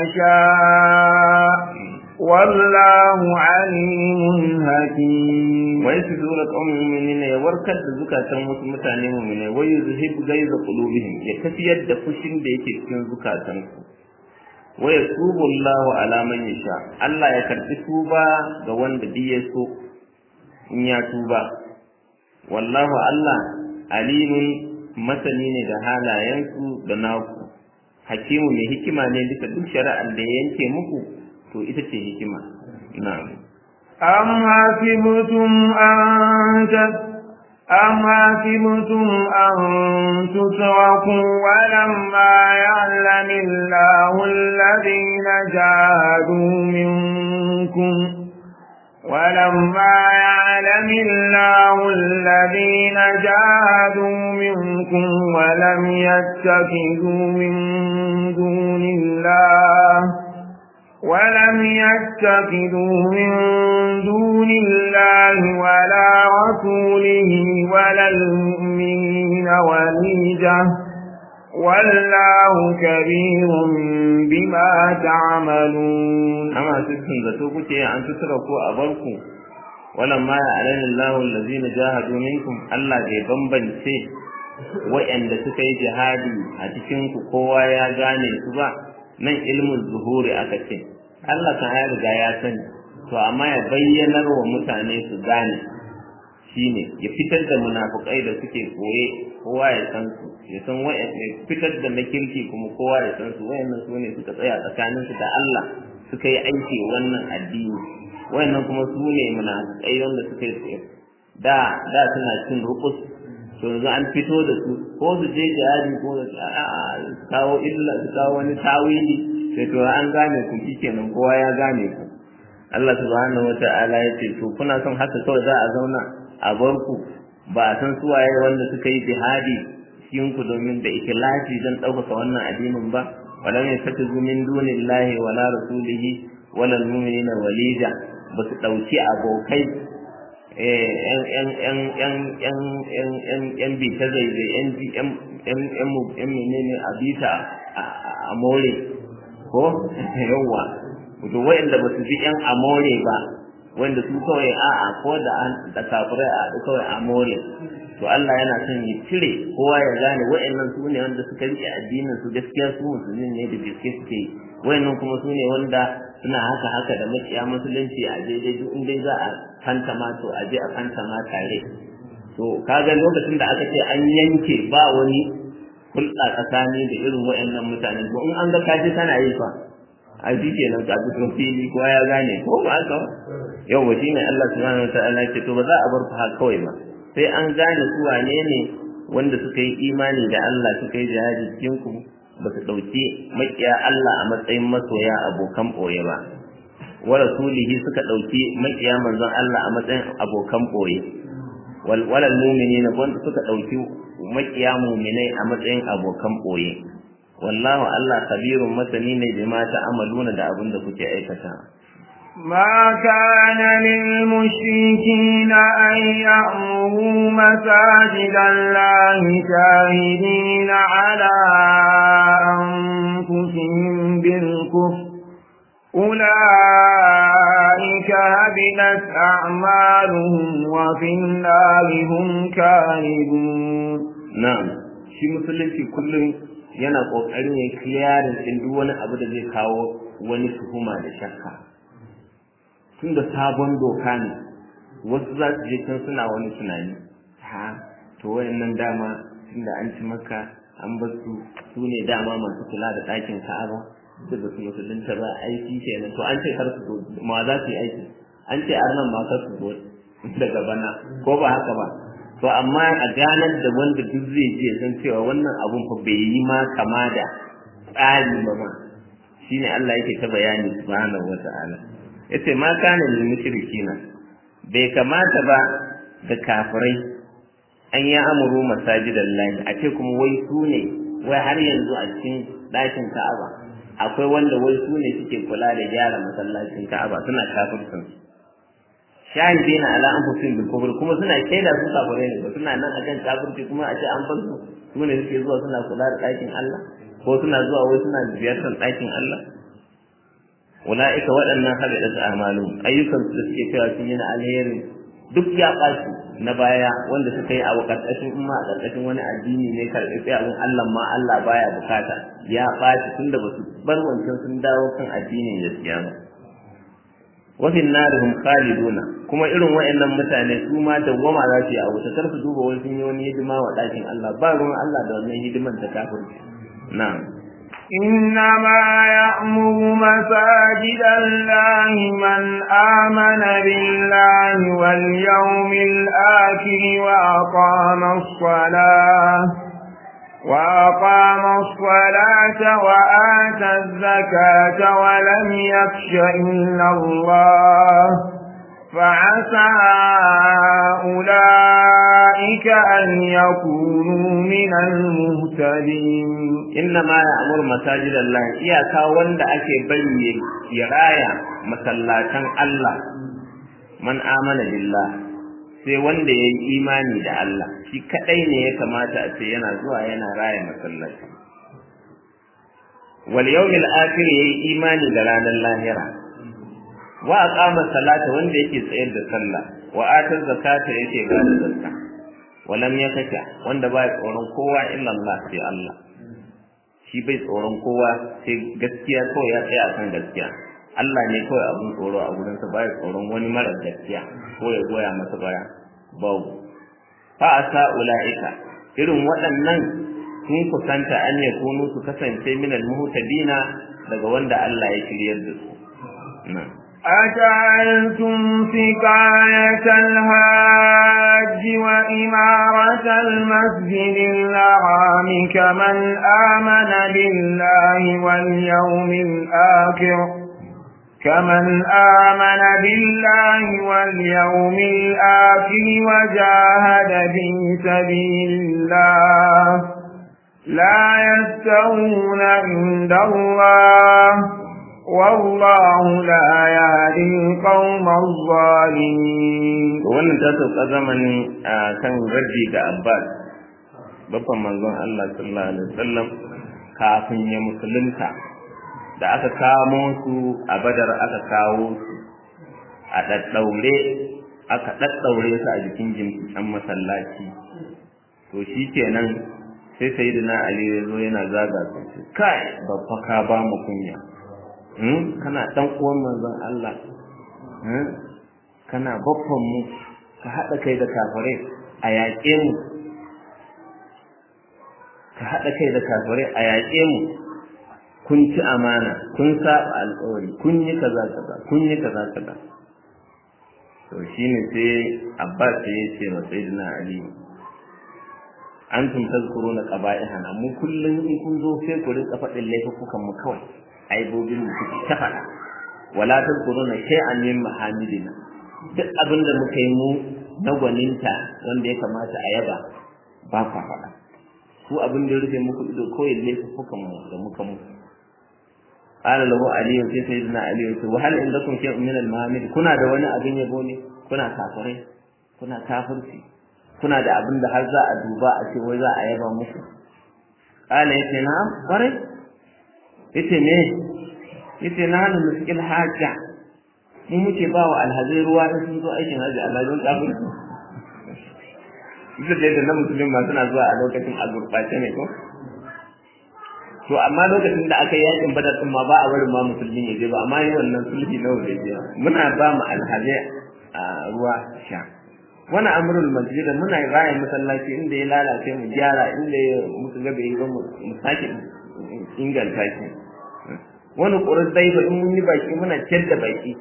يشاء والله عليم حكيم wai su zura qaumin mu'minina ya warkar da zukatan wasu mutane mu'mine wai yuzhib gaiza qulubihim ya tafiyar da fushin da yake cikin zukatan su wai yatubu Allah ala man yasha Allah ya karbi tuba ga wanda duk ya so in ya tuba wallahu Allah alimun masani ne da halayensu da naku hakimu mai hikima ne bisa duk shari'ar da ya yanke muku to ita ce hikima na'am أم حسبتم أن تت أم حسبتم أن تتركوا ولما يعلم الله الذين جاهدوا منكم ولما يعلم الله الذين جاهدوا منكم ولم يتخذوا من دون الله ولم يتخذوا من دون الله ولا رسوله ولا المؤمنين وليجة والله كبير بما تعملون أما سبتم ذاتوكو أن تتركوا أبركم ولما يعلن الله الذين جاهدوا منكم الله zai bambance wa'anda suka yi jihadi a cikin ku kowa ya gane su ba nan ilmin zuhuri aka ce Allah kan ya riga ya sani to amma ya bayyanar wa mutane su gane shine ya fitar da munafukai da suke koye kowa ya san su ya san ya fitar da na kirki kuma kowa ya san su wayannan su ne suka tsaya tsakanin su da Allah suka yi aiki wannan addini wayannan kuma su ne munafukai wanda suka yi da da suna cin rukus to yanzu an fito da su ko su je jihadi ko su kawo illa su kawo wani tawili sai to an gane ku kenan kowa ya gane ku Allah subhanahu wata'ala ya ce to kuna son haka kawai za a zauna a bar ku ba a san suwaye wanda suka yi jihadi cikin ku domin da ikhlasi don ɗaukaka wannan addinin ba walam yattakhidhu min dunillahi wala rasulihi wala almu'minina walija ba su ɗauki abokai yan bita zaizai yan menene a bita a more ko yawwa to wa'anda ba su bi yan amore ba wanda su kawai a'a ko da an da kafirai a kawai amore to Allah yana son ya cire kowa ya gane wa'annan su ne wanda suka rike addinin su gaskiya su musulmi ne da gaske suke yi wa'annan kuma su ne wanda suna haka haka da maciya musulunci a daidai duk in dai za a kanta ma to a je a kanta ma tare to kaga lokacin da aka ce an yanke ba wani hulɗa tsakani da irin wa'annan mutanen to in an ga kaji kana yi fa a shi kenan ka fito fili kowa ya gane ko ba haka ba yau wa shine Allah subhanahu wataala ce to ba za a bar ku haka kawai ba sai an gane su wane ne wanda suka yi imani da Allah suka yi jihadi cikin ku ba su ɗauki maƙiya Allah a matsayin masoya abokan ɓoye ba wa rasulihi suka ɗauki maƙiya manzon Allah a matsayin abokan ɓoye wal walal mu'minina wanda suka ɗauki maƙiya mu'minai a matsayin abokan ɓoye wallahu Allah kabirun masani ne bima ta'amaluna da abin da kuke aikata ما كان للمشركين أن يأمروا مساجد الله شاهدين على أنفسهم بالكفر أولئك هبلت أعمالهم وفي النار هم كاذبون نعم shi musulunci kullum yana ƙoƙarin ya kiyarin ɗin duk wani abu da zai kawo wani tuhuma da shakka tun da sabon doka ne wasu za su je can suna wani tunani ha to wayannan dama tun da an ci maka an bar su su ne dama masu kula da ɗakin ka'aba da ba su musulunta ba aiki kenan to an ce kar su zo ma za su yi aiki an ce arnan ma kar su zo daga bana ko ba haka ba to amma a ganar da wanda duk zai je san cewa wannan abun fa bai yi ma kama da tsari ba ma shine Allah yake ta bayani subhanahu wata'ala yace ma kana lil mushrikina bai kamata ba da kafirai an ya amuru masajidan lahi a ce kuma wai su ne wai har yanzu a cikin ɗakin ka'aba akwai wanda wai su ne suke kula da gyara masallacin ka'aba suna kafircin shahidina ala anfusihim bil kufr kuma suna shaida su kafirai ne ba suna nan akan kafirci kuma a ce an bar su su ne suke zuwa suna kula da ɗakin Allah ko suna zuwa wai suna ziyartar ɗakin Allah ula'ika waɗannan habidat a'malu ayyukan su da suke cewa sun yi na alheri duk ya ɓaci na baya wanda suka yi a ƙarƙashin umma a ƙarƙashin wani addini ne karɓi sai abin Allah ma Allah baya bukata ya ɓaci tunda ba su bar wancan sun dawo kan addinin gaskiya ba wafin narihum khaliduna kuma irin waɗannan mutane su ma dawwama za su yi a wuta kar su duba wani sun yi wani hidima wa ɗakin Allah ba ruwan Allah da wannan hidiman ta kafirci na'am إنما يأمر مساجد الله من آمن بالله واليوم الآخر وأقام الصلاة وأقام الصلاة وآتى الزكاة ولم يخش إلا الله فعسى أولئك أن يكونوا من المهتدين إنما يأمر مساجد الله إياكا وند أكي بني يرايا مسلاتان الله من آمن بالله sai wanda ya yi imani da Allah shi kadai ne ya kamata a ce yana zuwa yana raya masallaci wal yawmil akhir yayi imani da ranar lahira wa aqama salata wanda yake tsayar da sallah wa ata zakata yake ba da zakka wa lam yakasha wanda ba tsoron kowa illa Allah sai Allah shi bai tsoron kowa sai gaskiya kawai ya tsaya akan gaskiya Allah ne kawai abun tsoro a gurinsa ba ya tsoron wani mara gaskiya ko ya goya masa baya babu fa asa ulaika irin waɗannan sun kusanta an ya kunu su kasance minal muhtadina daga wanda Allah ya shiryar da su na'am أجعلتم سقاية الهاج وإمارة المسجد الحرام كمن آمن بالله واليوم الآخر كمن آمن بالله واليوم الآخر وجاهد في سبيل الله لا يستوون عند الله والله لا يهدي القوم الظالمين wannan ta sauka zamanin a kan raddi ga Abbas babban manzon Allah sallallahu alaihi wasallam kafin ya musulunta da aka kamo su a Badar aka kawo su a daddaure aka daddaure su a jikin jimkin masallaci to shi kenan sai sayyidina Ali ya zo yana zaga su kai babba ka ba mu kunya kana dan uwan manzon Allah kana baffan mu ka haɗa kai da kafirai a yaƙe mu ka haɗa kai da kafirai a yaƙe mu kun ci amana kun saba alƙawari kun yi kaza kaza kun yi kaza kaza to shine sai Abbas ya ce ma Sayyidina Ali antum tazkuruna qaba'ihan amma kullun in kun zo sai ku rinka faɗin laifukan mu kawai aibobin mu kuke ta faɗa wala tazkuruna shay'an min mahamidina duk abin da muka yi mu na gwaninta wanda ya kamata a yaba ba kwa faɗa ku abin da ya rufe muku ido kawai laifukan mu da muka mu qala lahu ali sai sayyidina ali ya ce wa hal indakum shay'un min al-mahamid kuna da wani abin yabo ne kuna kafirai kuna kafirci kuna da abin da har za a duba a ce wai za a yaba muku qala yace na kwarai yace me yace na hanu muskil hajja mu muke ba wa alhazai ruwa in sun zo aikin haji Allah don kafir duk da yadda na musulmi ma suna zuwa a lokacin a gurɓace ne ko to amma lokacin da aka yi yakin badar din ma ba a barin ma musulmi ya je ba amma yi wannan sulhi na hudaybiya muna ba mu alhazai a ruwa sha wani amrul masjid muna raya masallaci inda ya lalace mu gyara inda muka ga bai ba mu sake inganta shi wani ƙurar daiba in mun yi baki muna ciyar da baki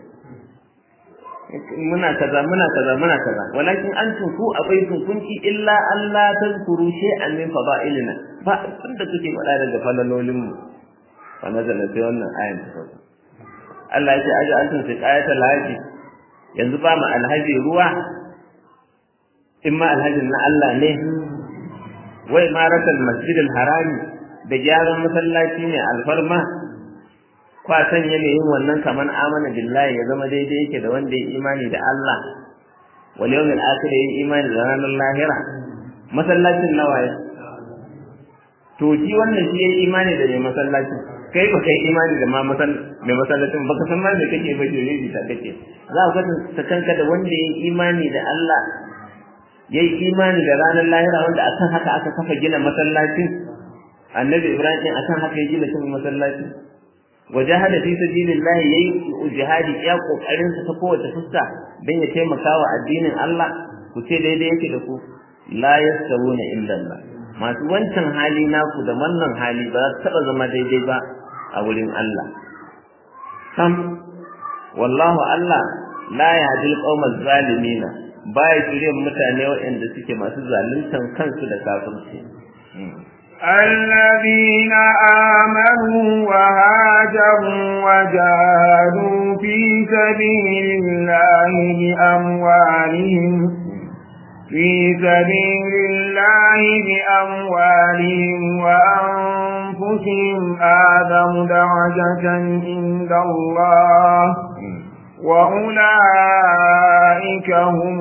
muna kaza muna kaza muna kaza walakin an ku akwai kunki illa Allah tazkuru shay'an min fada'ilina ba abin da kuke faɗa daga falalolin mu fa nazala sai wannan ayan ta sauka Allah ya ce aja antum fi ayatul haji yanzu ba mu alhaji ruwa in ma alhajin na Allah ne wai maratal masjidil harami da gyaran masallaci ne alfarma kwa sanya ne yin wannan kaman amana billahi ya zama daidai yake da wanda ya imani da Allah wal yawmil akhir ya imani da ranar lahira masallacin nawaye to shi wannan shi yayi imani da mai masallaci kai ba kai imani da ma masal mai masallacin baka san ma me kake ba jiri ta kake za ka ta kanka da wanda yayi imani da Allah yayi imani da ranar lahira wanda akan haka aka kafa gina masallacin annabi ibrahim akan haka ya gina cikin masallaci wajahada fi sabilillah yayi jihadi ya kokarin sa ta kowace fuska dan ya taimaka wa addinin Allah ku ce daidai yake da ku la yastawuna illa Allah masu wancan hali naku da wannan hali ba za su taɓa zama daidai ba a wurin Allah sam wallahu Allah la yahdil qaumal zalimina baya shirye mutane waɗanda suke masu zaluntan kansu da kafirci الذين آمنوا وهاجروا وجاهدوا في سبيل الله بأموالهم في سبيل الله بأموالهم وأنفسهم آدم درجة عند الله وأولئك هم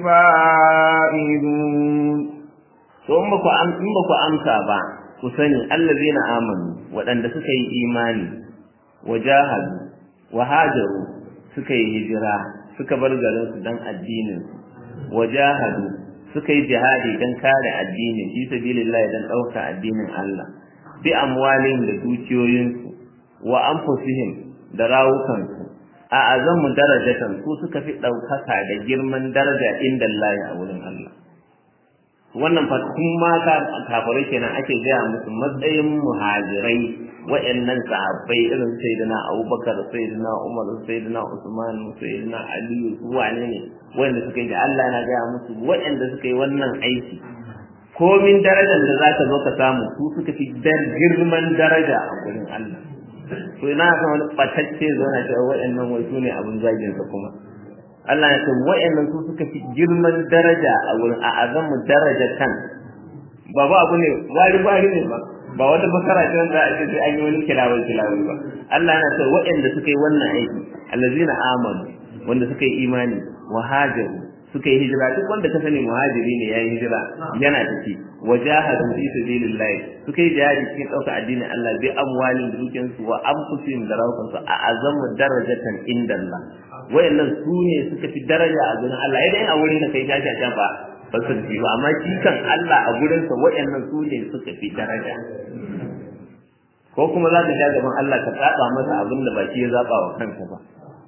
الفائزون to in baku am in baku amsa ba ku sani allazina amanu waɗanda suka yi imani wajahadu wa hajaru suka yi hijira suka bar garin su dan addinin su wajahadu suka yi jihadi dan kare addini fi sabilillah dan ɗauka addinin Allah bi amwalihim da dukiyoyinsu wa anfusihim da rawukansu a azamu darajatan su suka fi ɗaukaka da girman daraja inda Allah a wurin Allah wannan fa kun ma ka kafirai kenan ake gaya musu matsayin muhajirai wa'annan sahabbai irin sayyidina Abubakar sayyidina Umar sayyidina Usman sayyidina Ali su wane ne wanda suka yi da Allah na gaya musu wa'anda suka yi wannan aiki komin darajar da za ka zo ka samu su suka fi girman daraja a gurin Allah to ina ga wani batacce zo na cewa wa'annan wai su ne abin zagin sa kuma Allah ya ce wa'annan su suka fi girman daraja a wurin a azamu daraja kan ba ba abu ne wari wari ne ba ba wata bakara ce wanda ake ce an yi wani kilawar kilawar ba Allah yana ce wa'anda suka yi wannan aiki allazina amanu wanda suka yi imani wa hajaru suka yi hijira duk wanda ka sani muhajiri ne yayi hijira yana tafi wajahadu fi sabilillah suka yi jihadi cikin ɗaukar addinin Allah bi amwalin dukiyansu wa anfusihim da rawukansu a azamu darajatan indallah wayannan su ne suka fi daraja a gurin Allah idan a wurin da kai tashi a can ba ba su fi ba amma shi kan Allah a gurin sa wayannan su ne suka fi daraja ko kuma za ka sha gaban Allah ka tsaba masa abin da ba shi ya zaba wa kansa ba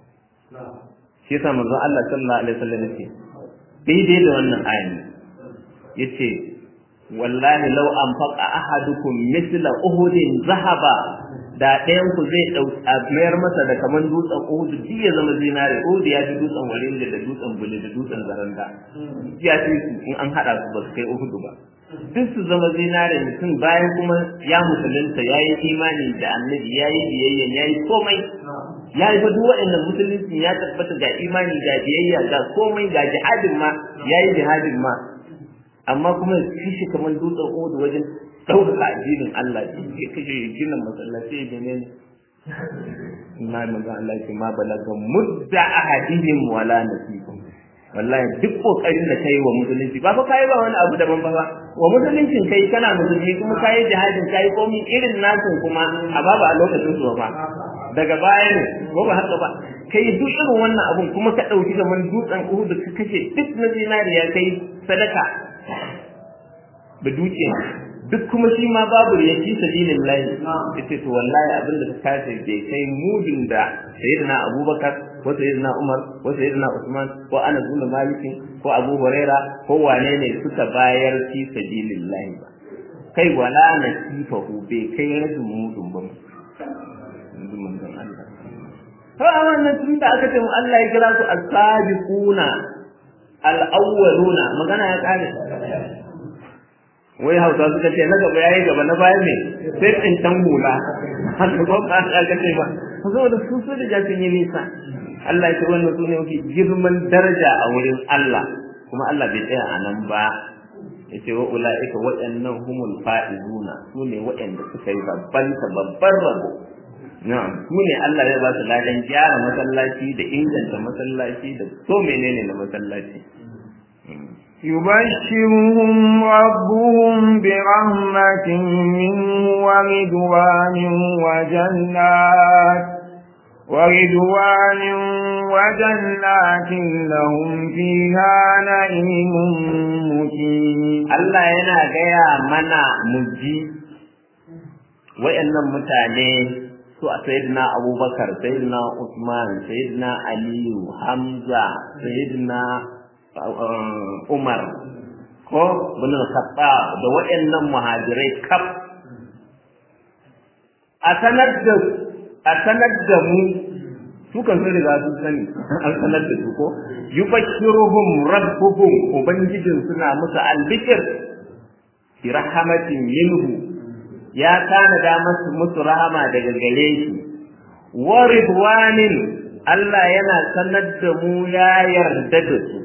shi yasa manzon Allah sallallahu alaihi wasallam yace daidai da wannan ayin yace wallahi law anfaqa ahadukum mithla uhudin zahaba da ɗayan ku zai mayar masa da kaman dutsen Uhud duk ya zama zinare Uhud ya fi dutsen Walid da dutsen Bule da dutsen Zaranda ya fi su in an haɗa su ba su kai Uhud ba duk su zama zinare mutum bayan kuma ya musulunta ya yi imani da annabi ya yi biyayya ya yi komai ya yi duk waɗannan musulunci ya tabbata ga imani ga biyayya ga komai ga jihadin ma ya yi jihadin ma amma kuma shi shi kamar dutsen Uhud wajen ɗaukaka addinin Allah ya kashe ginin masallaci da ne na manzo Allah ce ma balaga mudda ahadihim wala nasibun wallahi duk kokarin da kai wa musulunci ba fa kai ba wani abu daban ba wa musuluncin kai kana musulmi kuma kai jihadin kai komai irin nasu kuma a babu a lokacin su ba daga baya ne ko ba haka ba kai duk irin wannan abun kuma ka dauki gaban dutsen Uhud ka kashe duk na zinariya kai sadaka da dukiya duk kuma shi ma babu ya fi sabilin lahi yace to wallahi abin da ka kace bai kai mudin da sayyidina abubakar ko sayyidina umar ko sayyidina usman ko anas bin malik ko abu huraira ko wane ne suka bayar fi sabilin lahi ba kai wala na sifahu bai kai rajin mudun ba to a wannan tun da aka ce mu Allah ya kira su as-sabiquna al-awwaluna magana ya kare wai hausa suka ce na gaba yayi gaba na baya ne sai tsintan hula haka ko ka aka ce ba saboda su su da sun yi nisa Allah ya ce wannan su ne mafi girman daraja a wurin Allah kuma Allah bai tsaya a nan ba ya ce wa ula'ika waɗannan humul fa'izuna su ne waɗanda suka yi babban babban rabo na'am su ne Allah ya ba su ladan gyara masallaci da inganta masallaci da so menene na masallaci يبشرهم ربهم برحمة منه ورضوان وجنات ورضوان وجنات لهم فيها نعيم مقيم Allah yana gaya mana muji wayannan mutane su a sayyidina Abubakar sayyidina Usman sayyidina Aliyu Hamza sayyidina Umar ko bin Khattab da waɗannan muhajirai kaf a sanar da a sanar da mu su kan sun riga sun sani an sanar da su ko yubashiruhum rabbuhum ubangijin suna musu albikir bi rahmatin minhu ya tanada masu musu rahama daga gare shi wa ridwanin Allah yana sanar da mu ya yarda da su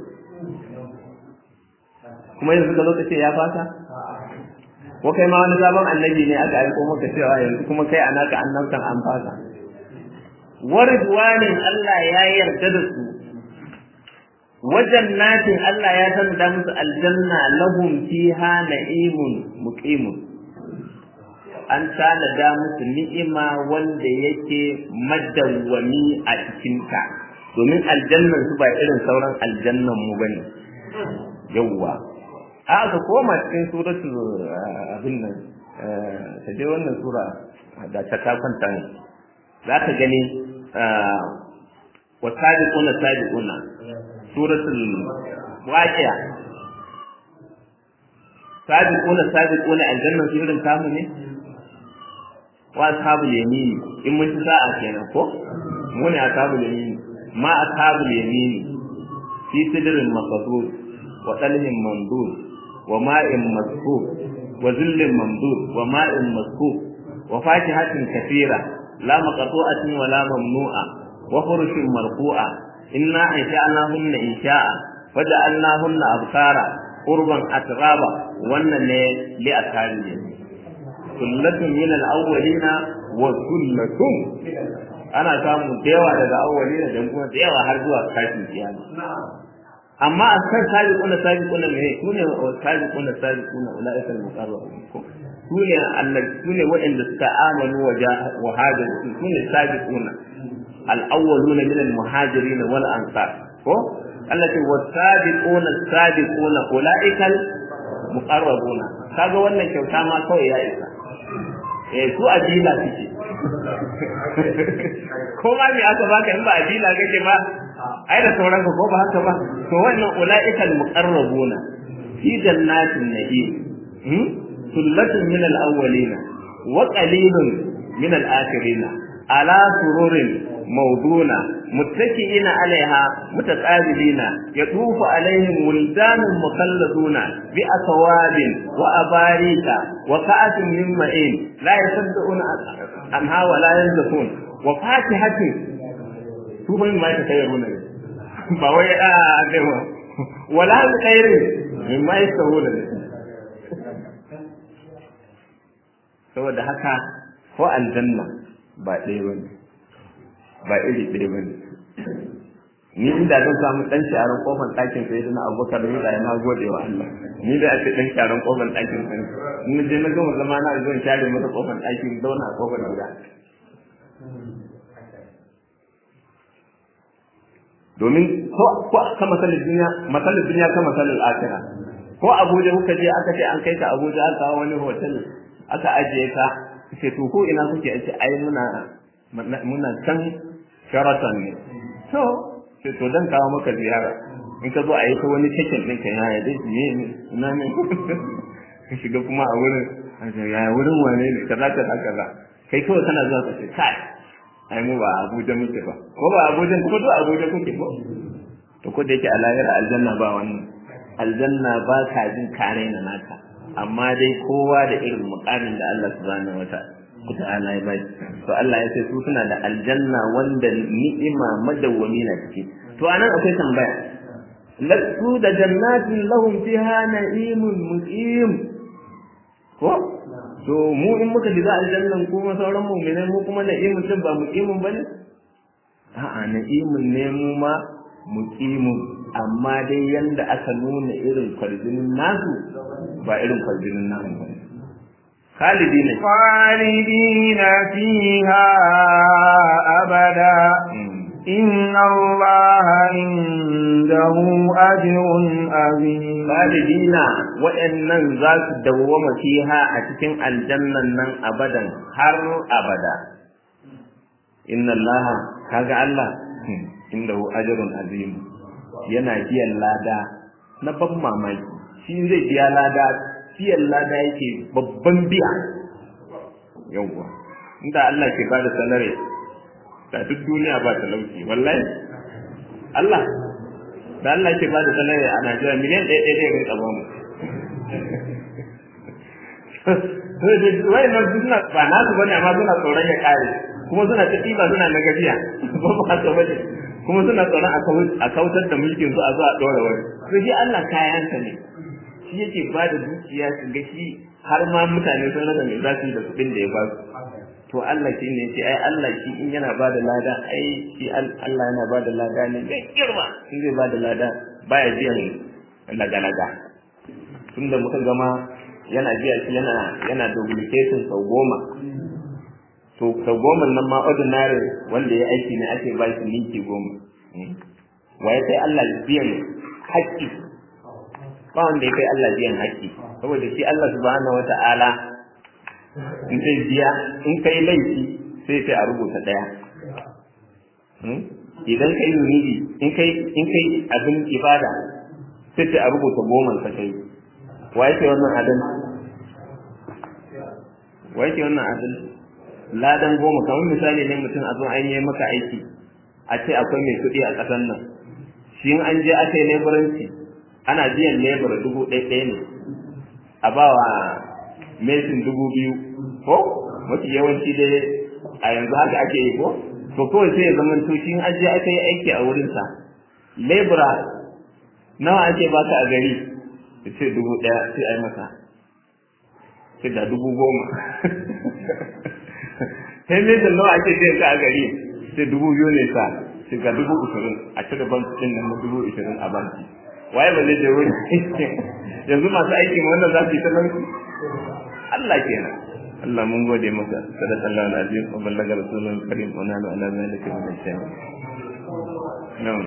kuma yanzu ka lokaci ya fasa ko kai ma wani sabon annabi ne aka aiko maka cewa yanzu kuma kai a naka annabtan an fasa wa ridwanin Allah ya yarda da su wajen natin Allah ya tanada musu aljanna lahum fiha na'imun muqimun an tanada musu ni'ima wanda yake madawwami a cikinta domin aljannan su ba irin sauran aljannan mu bane yawwa a ka koma cikin suratul abin nan ta je wannan sura da ta ta kwanta ne za ka gani wa sabiquna sabiquna suratul waqi'a sabiquna sabiquna aljanna su irin kamu ne wa ashabul yamin in mun ci sa'a kenan ko mu ne ashabul yamin ma ashabul yamin fi sidrin maqdur wa talhin mamdud wa ma'in masfuf wa zillin mamdud wa ma'in masfuf wa fakihatin kathira la maqtu'atin wa la mamnu'a wa furushin marfu'a inna ansha'nahunna insha'a faja'alnahunna abkara urban atraba wannan ne li ashabi sullatun min al-awwalina wa sullatun ana samu dewa daga awwalina da kuma dewa har zuwa kafin kiyama amma a kan sabiquna sabiquna ne sune sabiquna sabiquna ulaika al-muqarrabun ko sune annabi sune waɗanda suka amanu wa hajaru sune sabiquna al-awwaluna min al-muhajirin wal ansar ko Allah ce wasabiquna sabiquna ulaika al-muqarrabuna kaga wannan kyauta ma kawai ya isa eh su adila suke ko ma me aka baka in ba adila kake ba ai da sauran ko ba haka ba to wannan ulaika al-muqarrabuna fi jannatin na'im hmm sullatun min al-awwalina wa qalilun min al-akhirina ala sururin موضونة متكئين عليها متقابلين يطوف عليهم ولدان مخلدون بأكواب وأباريك وكأس من معين لا يصدقون عنها ولا ينزفون وفاكهة شوفوا ما يتخيرون بوي آدم ولا خير مما يستوون saboda haka ko aljanna ba ɗaya bane ba iri ɗaya ba ne ni inda zan samu ɗan sharan kofar ɗakin sai da na abubakar ni da na gode wa Allah ni da ake ɗan sharan kofar ɗakin sai in je na gama zama na zo share masa kofar ɗakin zauna a kofar gida domin ko ko ka masalin duniya masalin duniya ka masalin akira ko Abuja kuka je aka ce an kai ka Abuja aka kawo wani hotel aka ajiye ka ce to ko ina kuke ce ai muna muna can sharaton ne to sai to dan kawo maka ziyara in ka zo a yi ta wani cikin ɗin ka yaya dai ne ina ne ka shiga kuma a wurin yaya wurin wane ne kaza kaza kaza kai kawai kana zuwa ka ce kai ai mu ba Abuja muke ba ko ba Abuja ko to Abuja kuke ko to ko da yake a lahira aljanna ba wannan aljanna ba ka jin kare na naka amma dai kowa da irin mukamin da Allah subhanahu wataala ta'ala ya bai to Allah ya ce su suna da aljanna wanda ni'ima madawwami na ciki to anan akwai tambaya lasu da jannatin lahum fiha na'imun muqim ko to mu in muka shiga aljannan kuma sauran mu'minai mu kuma na'imun din ba muqimun bane a'a na'imun ne mu ma muqimun amma dai yanda aka nuna irin kwarjinin nasu ba irin kwarjinin namu bane خالدين خالدين فيها أبدا إن الله عنده أجر عظيم خالدين وإن ذات دوم فيها أتكن الجنة نن أبدا هر أبدا إن الله كاغا الله عنده أجر عظيم yana biyan lada na ban mamaki shi zai biya lada biyan lada yake babban biya yawwa inda Allah ke bada salare da duk duniya ba talauci wallahi Allah da Allah ke bada salare a Najeriya miliyan ɗaya ɗaya ɗaya rinka bamu wai nan suna ba nasu bane amma suna tsoron ya kare kuma suna ta ɗiba suna na gajiya ba ba haka bane kuma suna tsoron a kautar da mulkin su a zuwa ɗora wani to shi Allah kayansa ne shi yake ba da dukiya su ga shi har ma mutane sun rasa me za su yi da kuɗin da ya ba su to Allah shi ne ce ai Allah shi in yana ba da lada ai shi Allah yana ba da lada ne mai girma in zai ba da lada baya biyan laga-laga tunda muka gama yana biya shi yana yana duplication sau goma to sau goma nan ma ordinary wanda ya aiki ne ake ba shi ninki goma waye sai Allah biyan haƙƙi ba wanda ya kai Allah biyan haƙƙi saboda shi Allah subhanahu wata'ala in zai biya in kai laifi sai sai a rubuta ɗaya idan kai zunubi in kai in kai abin ibada sai sai a rubuta goma ka kai waye ke wannan adalci waye ke wannan adalci ladan goma kamar misali ne mutum a zo an yi maka aiki a ce akwai mai kuɗi a ƙasar nan shi in an je aka yi leburanci ana biyan lebura dubu ɗaya ɗaya ne a ba wa mesin dubu biyu ko mafi yawanci dai a yanzu haka ake yi ko to kawai sai ya zama to shi in an je aka yi aiki a wurinsa lebura nawa ake baka a gari ya ce dubu ɗaya sai a yi masa sai da dubu goma sai mesin nawa ake biyan ka a gari sai dubu biyu ne sa sai ga dubu ishirin a cire banki ɗin nan dubu ishirin a banki waye ba zai je wurin yanzu masu aikin wannan za su yi ta banki Allah kenan Allah mun gode maka sadaqallahu alazim wa ballaga rasulun karim wa nanu ala zalika min ash-shahid na'am